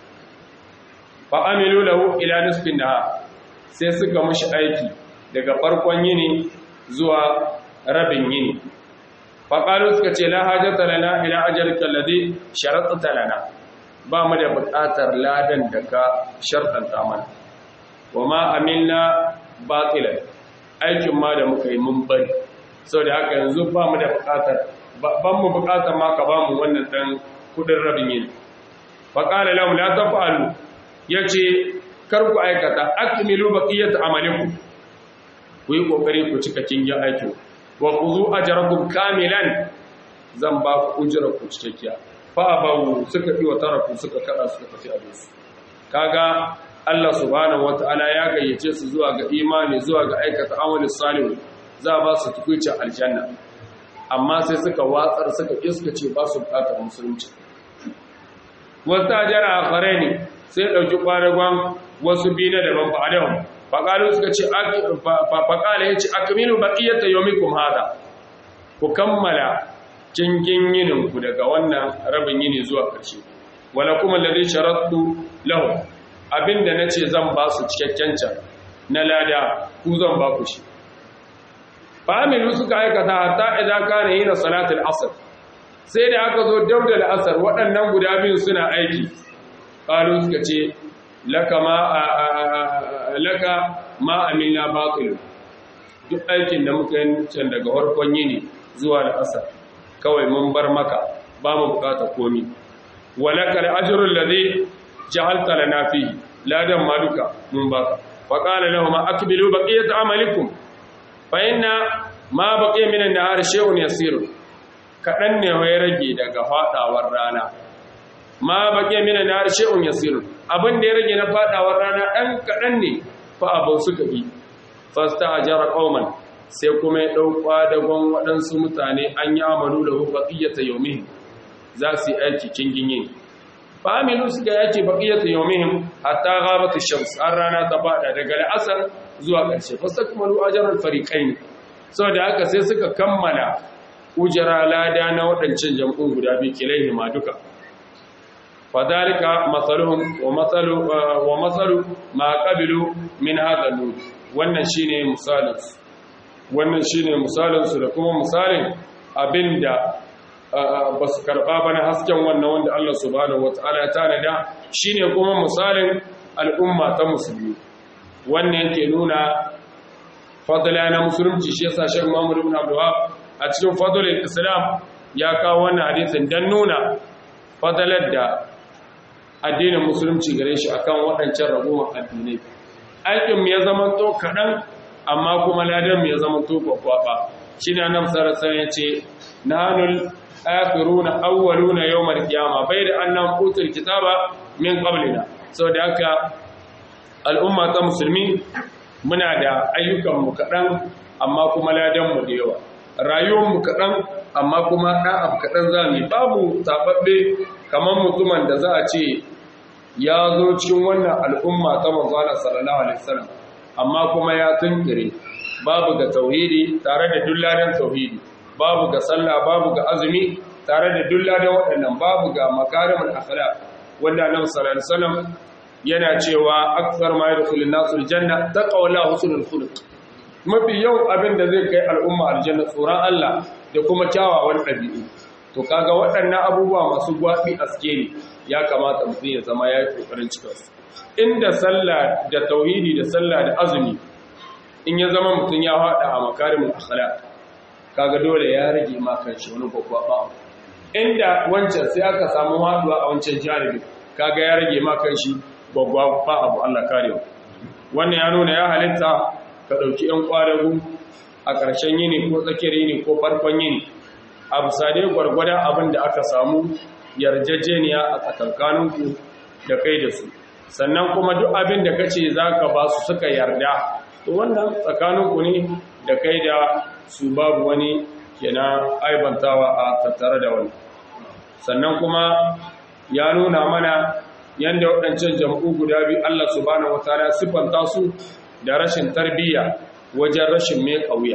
fa amilu lahu ila nisfin nahar sai suka mushi aiki daga farkon yini zuwa rabin yini fa qalu suka ce la hajata lana ila ajalika alladhi sharatta lana ba mu da buƙatar ladan da ka shartanta mana wa ma amilna batilan aikin ma da muka yi mun bari saboda haka yanzu ba mu da buƙatar ban mu buƙatar ma ka ba mu wannan dan kudin rabin yini fa qala lahum la taf'alu yace kar ku aikata akmilu baqiyat amalikum ku yi kokari ku cika kingin aikin wa khudhu ajrakum kamilan zan ba ku ujra ku cikakkiya fa bawu suka bi wa taraku suka kada suka tafi abin su kaga Allah subhanahu wataala ya gayyace su zuwa ga imani zuwa ga aikata amali salih za ba su tukuci aljanna amma sai suka watsar suka iskace ba su bukatar musulunci wata ajara akhare ne sai dauki kwaragon wasu bi na daban ba adam faqalu suka ce faqala yace akmilu baqiyata yawmikum hada ku kammala kingin yinin ku daga wannan rabin yini zuwa ƙarshe wala kuma ladhi sharattu lahu abinda nace zan ba su cikakken can na lada ku zan ba ku shi familu suka aikata hatta idan kana yin salatul asr sai da aka zo dauda al-asr waɗannan guda biyu suna aiki qalu suka ce laka ma laka ma amilna batil duk aikin da muka yi can daga farkon yini zuwa al-asr kawai mun bar maka ba mu bukata komi walaka al-ajru alladhi ja'alta lana fihi ladan maluka mun baka fa qala lahum akbilu baqiyat amalikum fa inna ma baqiya min an-nahar shay'un yasir kadan ne ya rage daga fadawar rana ma baqiya min an-nahar shay'un yasir abin da ya rage na fadawar rana dan kadan ne fa abu suka bi fasta'jara qauman sai kuma ya dauka dagon waɗansu mutane an yi amalu da baqiyata yawmihim za su yi aiki kingin yin familu suka yake baqiyatu yawmihim hatta ghabat ash-shams an rana ta bada daga al'asar zuwa ƙarshe fastakmalu ajral fariqain saboda haka sai suka kammala ujra lada na wadancan jam'un guda biyu kilaihi ma duka fadalika masaluhum wa masalu wa masalu ma qabilu min hadha an wannan shine misalin wannan shine misalin su da kuma misalin abinda ba su karɓa ba na hasken wannan wanda Allah subhanahu wata'ala ya tanada shine kuma misalin al'umma ta musulmi wannan yake nuna fadla na musulunci shi yasa Sheikh Muhammad ibn Abdul a cikin fadlul Islam ya kawo wannan hadisin dan nuna fadlar da addinin musulunci gare shi akan waɗancan ragowar addinai aikin mu ya zama to kaɗan amma kuma ladan mu ya zama to kwakwaba shine annabi sallallahu alaihi wasallam yace nanul akhiruna awwaluna yawmal qiyama bayda annam utul kitaba min qablina saboda haka al'umma ta musulmi muna da ayyukan mu kadan amma kuma ladan mu da yawa rayuwar mu kadan amma kuma dan abu kadan zamu babu tababbe kaman mutumin da za a ce ya zo cikin wannan al'umma ta manzo Allah sallallahu alaihi wasallam amma kuma ya tunkire babu ga tauhidi tare da dulladan tauhidi babu ga sallah babu ga azumi tare da dulla da waɗannan babu ga makarimul akhlaq wanda Annabi sallallahu alaihi wasallam yana cewa akthar ma yadkhulun nasu aljanna taqawla husnul khuluq mafi yau abin da zai kai al'umma aljanna tsoron Allah da kuma kyawawan ɗabi'u to kaga waɗannan abubuwa masu gwabi askeri ya kamata mutum ya zama yayi kokarin cika su inda sallah da tauhidi da sallah da azumi in ya zama mutum ya hada a makarimul akhlaq kaga dole ya rage ma kanshi wani gwaggwaba inda wancan sai aka samu haduwa a wancan janibi kaga ya rage ma kanshi gwaggwaba abu Allah kare wannan ya nuna ya halitta ka dauki yan kwadagu a ƙarshen yini ko tsakiyar yini ko farkon yini abu sade gwargwadon abin da aka samu yarjejeniya a tsakankaninku da kai da su sannan kuma duk abin da kace zaka ba su suka yarda to wannan tsakaninku ne da kai da su babu wani kenan aibantawa a tattare da wani sannan kuma ya nuna mana yadda waɗancan jam'u guda biyu Allah subhanahu wataala siffanta su da rashin tarbiyya wajen rashin mai ƙauya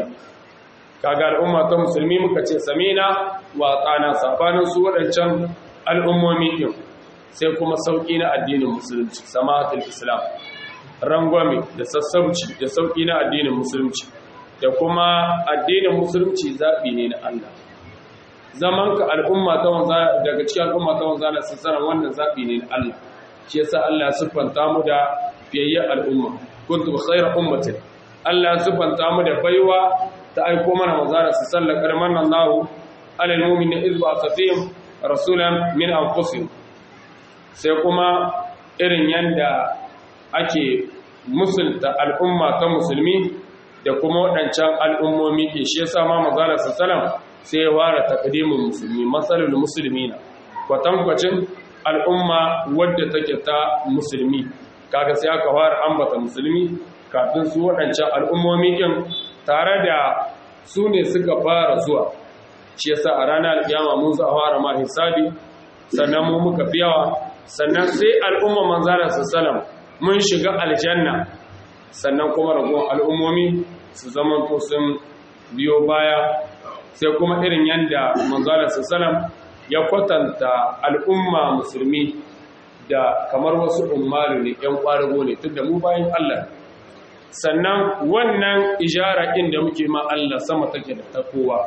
kaga al'umma ta musulmi muka ce samina wa tsana sabanin su waɗancan al'ummomi ɗin sai kuma sauƙi na addinin musulunci samatul islam rangwame da sassauci da sauƙi na addinin musulunci da kuma addinin musulunci zaɓi ne na Allah zaman ka al'umma ta wanza daga cikin al'umma ta wanza na sassaran wannan zaɓi ne na Allah shi yasa Allah siffanta mu da fiyayyen al'umma kuntum khayra ummatin Allah siffanta mu da baiwa ta aiko mana manzara su sallar karman nan lahu alal mu'minin iz ba safihim rasulan min anfusihim sai kuma irin yanda ake musulta al'umma ta musulmi da kuma waɗancan al'ummomi ke shi yasa ma manzara su sallam sai ya ware takdimin musulmi matsalul musulmi na kwatankwacin al'umma wadda take ta musulmi kaga sai aka fara ambata musulmi kafin su waɗancan al'ummomi ɗin tare da su ne suka fara zuwa shi yasa a ranar alƙiyama mun za a fara ma hisabi sannan mu muka fi yawa sannan sai al'umma manzara sallam mun shiga aljanna sannan kuma ragowar al'ummomi su zamanto sun biyo baya sai kuma irin yadda manzara sallam ya kwatanta al'umma musulmi da kamar wasu umaru ne ‘yan ƙwarago ne tun da mu bayan Allah sannan wannan ijara inda muke ma Allah sama take da ta kowa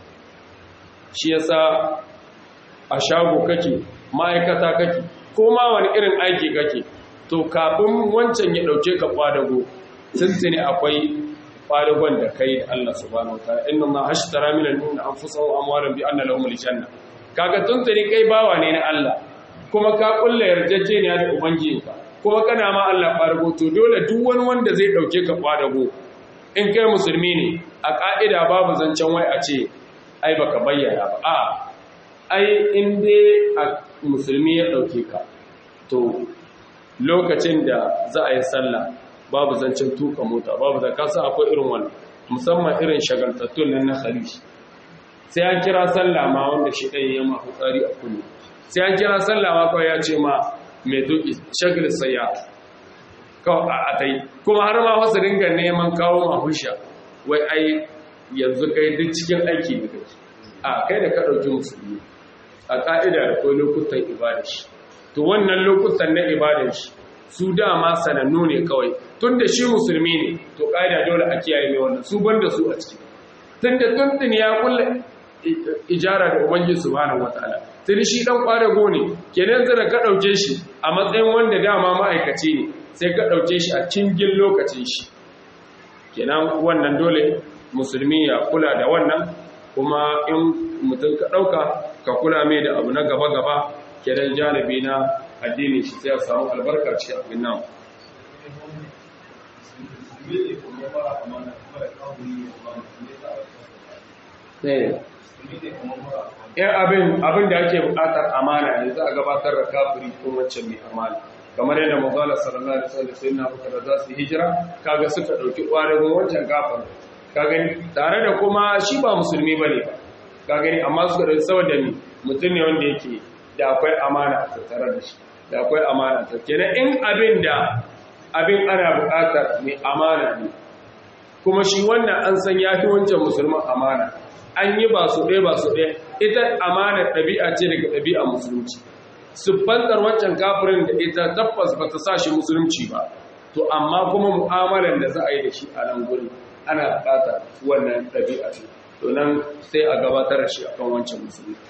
shi yasa a shago kake ma'aikata kake ko ma wani irin aiki kake to kafin wancan ya ɗauke ka ƙwadago tuntuni akwai ƙwadagon da kai da Allah subhanahu wa ta'ala inna ma hashtara min al-mu'minin anfusahum wa amwalahum bi anna lahum al-janna kaga tuntuni kai bawa ne na Allah kuma ka kulla yarjejeniya da ubangijinka kuma kana ma Allah farko to dole duk wani wanda zai dauke ka kwadago in kai musulmi ne a ka'ida babu zancen wai a ce ai baka bayyana ba a ai in dai a musulmi ya dauke ka to lokacin da za a yi sallah babu zancen tuka mota babu da kasa akwai irin wannan musamman irin shagaltattun nan na khalij sai an kira sallah ma wanda shi ɗaya ya ma fitsari a kullu sai an kira sallah ma kawai ya ce ma mai duki shagil saya kawai a tai kuma har ma wasu ringa neman kawo ma husha wai ai yanzu kai duk cikin aiki da kai a kai da ka ɗauki musulmi a ƙa'ida da kai lokutan ibada shi to wannan lokutan na ibada shi su dama sanannu ne kawai tun da shi musulmi ne to ƙa'ida dole a kiyaye mai wannan su banda su a ciki tun da tuntun ya kulle ijara da ubangiji subhanahu wataala sai shi dan kwadago ne kenan zara ka dauke shi a matsayin wanda dama ma'aikaci ne sai ka dauke shi a cingin lokacin shi kenan wannan dole musulmi ya kula da wannan kuma in mutum ka dauka ka kula mai da abu na gaba gaba kenan janibi na addini shi sai ya samu albarka ce abin nan yan abin abin da ake bukatar amana ne za a gabatar da kafiri ko wancan mai amana kamar yadda mazala sallallahu alaihi wasallam sai na buka da za su hijira kaga suka dauki kwarin wancan kafir ka gani tare da kuma shi ba musulmi bane ba ka gani amma suka dauki saboda ni mutum ne wanda yake da akwai amana a tattare da shi da akwai amana ta kenan in abin da abin ana bukatar mai amana ne kuma shi wannan an san ya fi wancan musulman amana an yi ba su ɗaya ba su ɗaya ita amana ɗabi'a ce daga ɗabi'a musulunci siffantar wancan kafirin da ita tabbas ba ta sa shi musulunci ba to amma kuma mu'amalar da za a yi da shi a nan guri ana bukata wannan ɗabi'a ce to nan sai a gabatar da shi akan wancan musulunci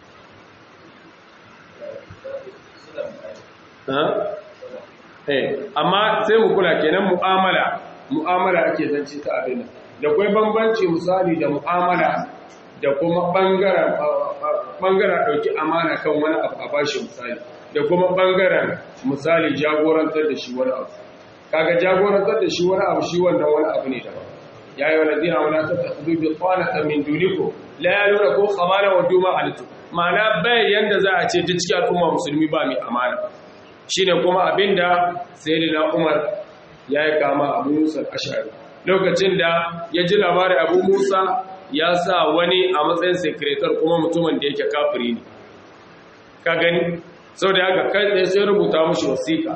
amma sai mu kula kenan mu'amala mu'amala ake zance ta abin da kwai bambanci misali da mu'amala da kuma bangaren bangaren dauki amana kan wani abu a bashi misali da kuma bangaren misali jagorantar da shi wani abu kaga jagorantar da shi wani abu shi wannan wani abu ne daban ya yi wani zina wani ta tafi bi kwanata min duniko la ya nuna ko kamala wa duma halittu ma'ana bai yanda za a ce duk cikin al'umma musulmi ba mai amana shine kuma abinda sayyidina umar ya yi kama abu musa ashari lokacin da ya ji labarin abu musa ya sa wani a matsayin sekretar kuma mutumin da yake kafiri ne ka gani sau da haka kai tsaye sai rubuta mashi wasiƙa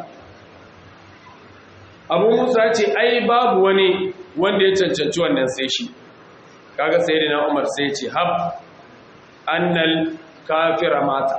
abu musa ce ai babu wani wanda ya cancanci wannan sai shi kaga sai na umar sai ce hab annal kafira mata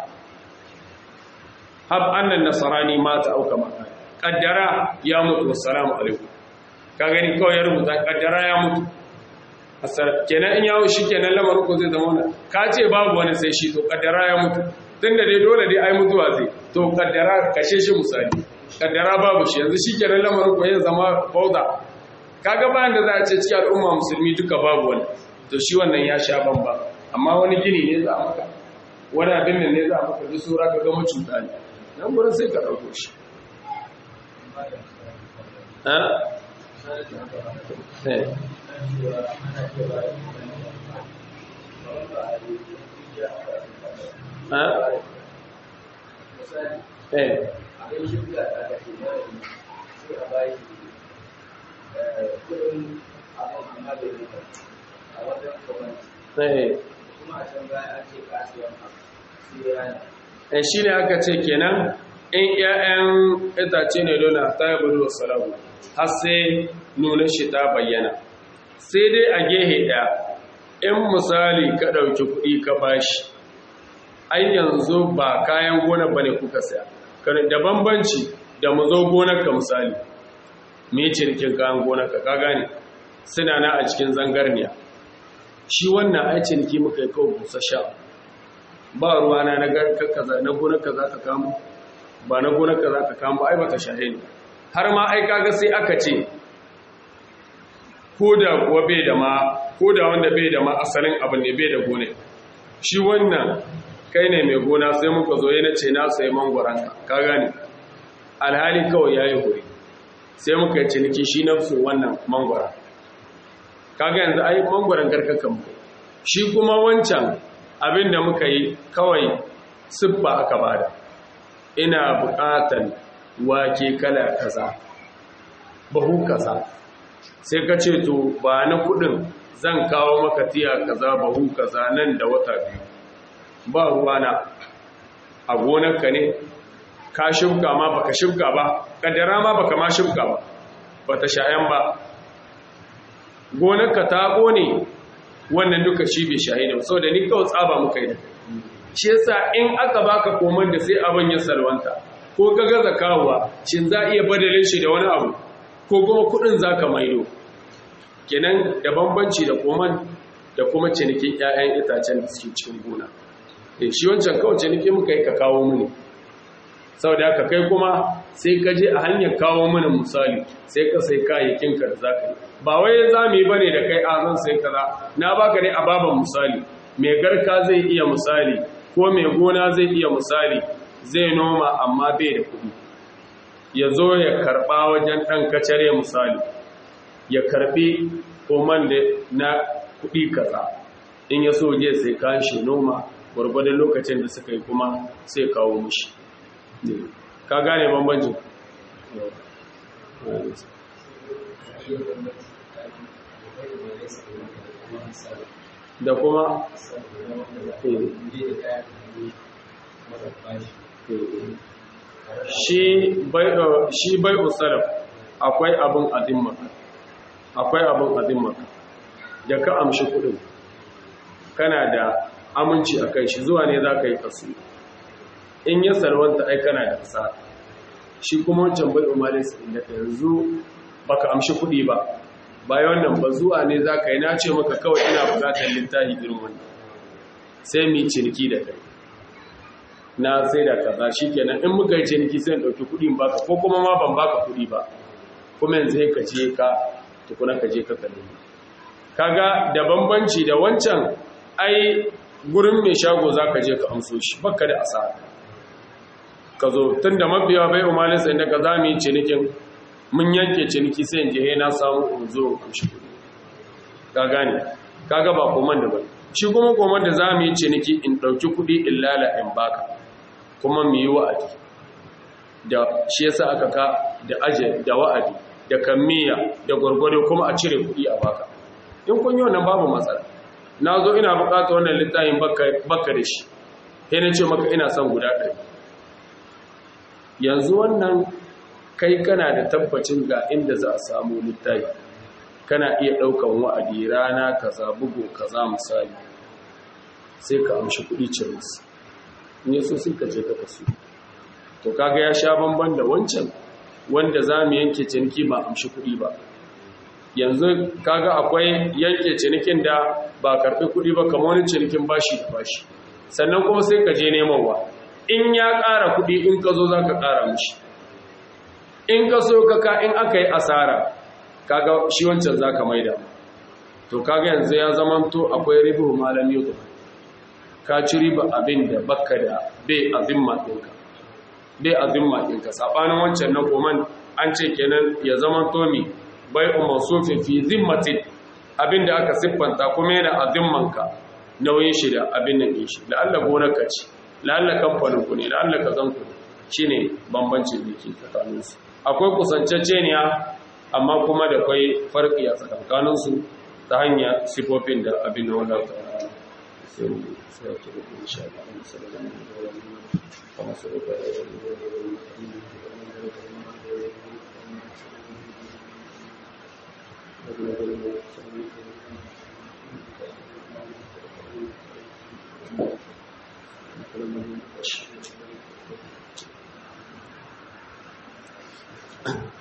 hab annal nasarani mata auka mata kaddara ya mutu wassalamu alaikum ka gani kawai ya rubuta kaddara ya mutu kenan in yawo shi kenan lamarin ko zai zama wannan ka ce babu wani sai shi to kaddara ya mutu tun da dai dole dai ai mutuwa zai to kaddara kashe shi misali kaddara babu shi yanzu shi kenan lamarin ko ya zama bauta kaga bayan da za a ce cikin al'umma musulmi duka babu wani to shi wannan ya sha bamba amma wani gini ne za a maka wani abin nan ne za a maka duk saura ka gama cuta ne nan gurin sai ka ɗauko shi Eh. Eh shi ne aka ce kenan in ‘ya'yan itace ne dole ta yi budu salamu har sai nuna shi ta bayyana sai dai a gehe ɗaya in misali ka ɗauki kuɗi ka bashi ai yanzu ba kayan gona ba ne kuka saya da bambanci da mu zo gonarka misali me cinikin kayan gonarka ka gane suna na a cikin zangarniya shi wannan ai ciniki muka yi kawo busa sha ba ruwa na na garka kaza na gonarka za ka kamo ba na gonarka za ka kamo ai baka shahe ne har ma ai kaga sai aka ce ko da kuwa bai da ma ko da wanda bai da ma asalin abin ne bai da gone shi wannan kai ne mai gona sai muka zo yana ce na sai mangwaranka ka gane alhali kawai yayi huri sai muka yi ciniki shi nafsu wannan mangwara kaga yanzu ai mangwaran karkakan mu shi kuma wancan abin da muka yi kawai siffa aka bada ina buƙatan wake kala kaza bahu kaza sai ka ce to ba na kudin zan kawo maka tiya kaza bahu kaza nan da wata biyu ba ruwana a gonarka ne ka shimka ma baka shimka ba kaddara ma baka ma shimka ba bata shayan ba gonarka ta gone wannan duka shi bai shahi ne saboda ni kawai tsaba muka yi da shi yasa in aka baka komai da sai abin ya salwanta ko ka gaza kawowa shin za iya badalin shi da wani abu ko kuma kudin zaka maido kenan da bambanci da koman da kuma cinikin 'ya'yan itacen da suke cikin gona eh shi wancan kawai ciniki muka yi ka kawo mini saboda haka kai kuma sai ka je a hanyar kawo mini misali sai ka sai kayayyakin ka da zaka yi ba wai za mu yi bane da kai a zan sai kaza na baka ne a baban misali mai garka zai iya misali ko mai gona zai iya misali zai noma amma bai da kuɗi ya zo ya karɓa wajen ɗan kacare misali ya karɓi koman da na kuɗi kaza in ya so je sai kan shi noma gwargwadon lokacin da suka yi kuma sai kawo mushi ka gane bambancin da kuma shi bai usalaf akwai abin azimmaka akwai abin azimmaka da ka amshi kudin kana da aminci a kai shi zuwa ne za ka yi kasu in ya salwanta ai kana da kasa shi kuma wancan bai umarin da ka yanzu baka amshi kudi ba bayan wannan ba zuwa ne za ka yi na ce maka kawai ina bukatar littafi irin wannan sai mu ciniki da kai na sai da kaza shikenan in muka yi ciniki sai in dauki kudin baka ko kuma ma ban baka kudi ba kuma yanzu sai ka je ka tukuna ka je ka kalle kaga da bambanci da wancan ai gurin mai shago zaka je ka amso shi baka da asara ka zo tunda mabiya bai umalin sai da ka zamu yi cinikin mun yanke ciniki sai in je na samu in zo amshi kudi ka gane kaga ba koman da bane shi kuma koman da zamu yi ciniki in dauki kudi in lala in baka kuma mu yi wa'adi da shi yasa aka ka da aje da wa'adi da kammiya da gwargwado kuma a cire kuɗi a baka in kun yi wannan babu matsala na zo ina buƙatar wannan littafin baka da shi sai na ce maka ina son guda ɗari yanzu wannan kai kana da tabbacin ga inda za a samu littafi kana iya ɗaukan wa'adi rana kaza bugu kaza misali sai ka amshi kuɗi ciris ne so sun ka je ka kasu to kaga ya sha bamban da wancan wanda za mu yanke ciniki ba amshi kuɗi ba yanzu kaga akwai yanke cinikin da ba karɓi kuɗi ba kamar wani cinikin bashi da bashi sannan kuma sai ka je nemanwa in ya ƙara kuɗi in ka zo za ka ƙara mushi in ka so ka ka in aka yi asara kaga shi wancan zaka maida to kaga yanzu ya zamanto akwai ribu malam yudu ka ci riba abin da baka da bai azimma ɗinka bai azimma ɗinka saɓanin wancan na koman an ce kenan ya zamanto mi bai umar sufin fi zimmatin abin da aka siffanta kuma yana azimmanka nauyin shi da abin nan ɗin shi la'alla gonar ka ce la'alla kamfanin ku ne la'alla ka zan ku shi ne bambancin da ke tsakaninsu akwai kusanceceniya amma kuma da kwai farki a tsakankaninsu ta hanyar sifofin da abin da wadda ta sai mu sai ta rubu insha Allah sallallahu alaihi wasallam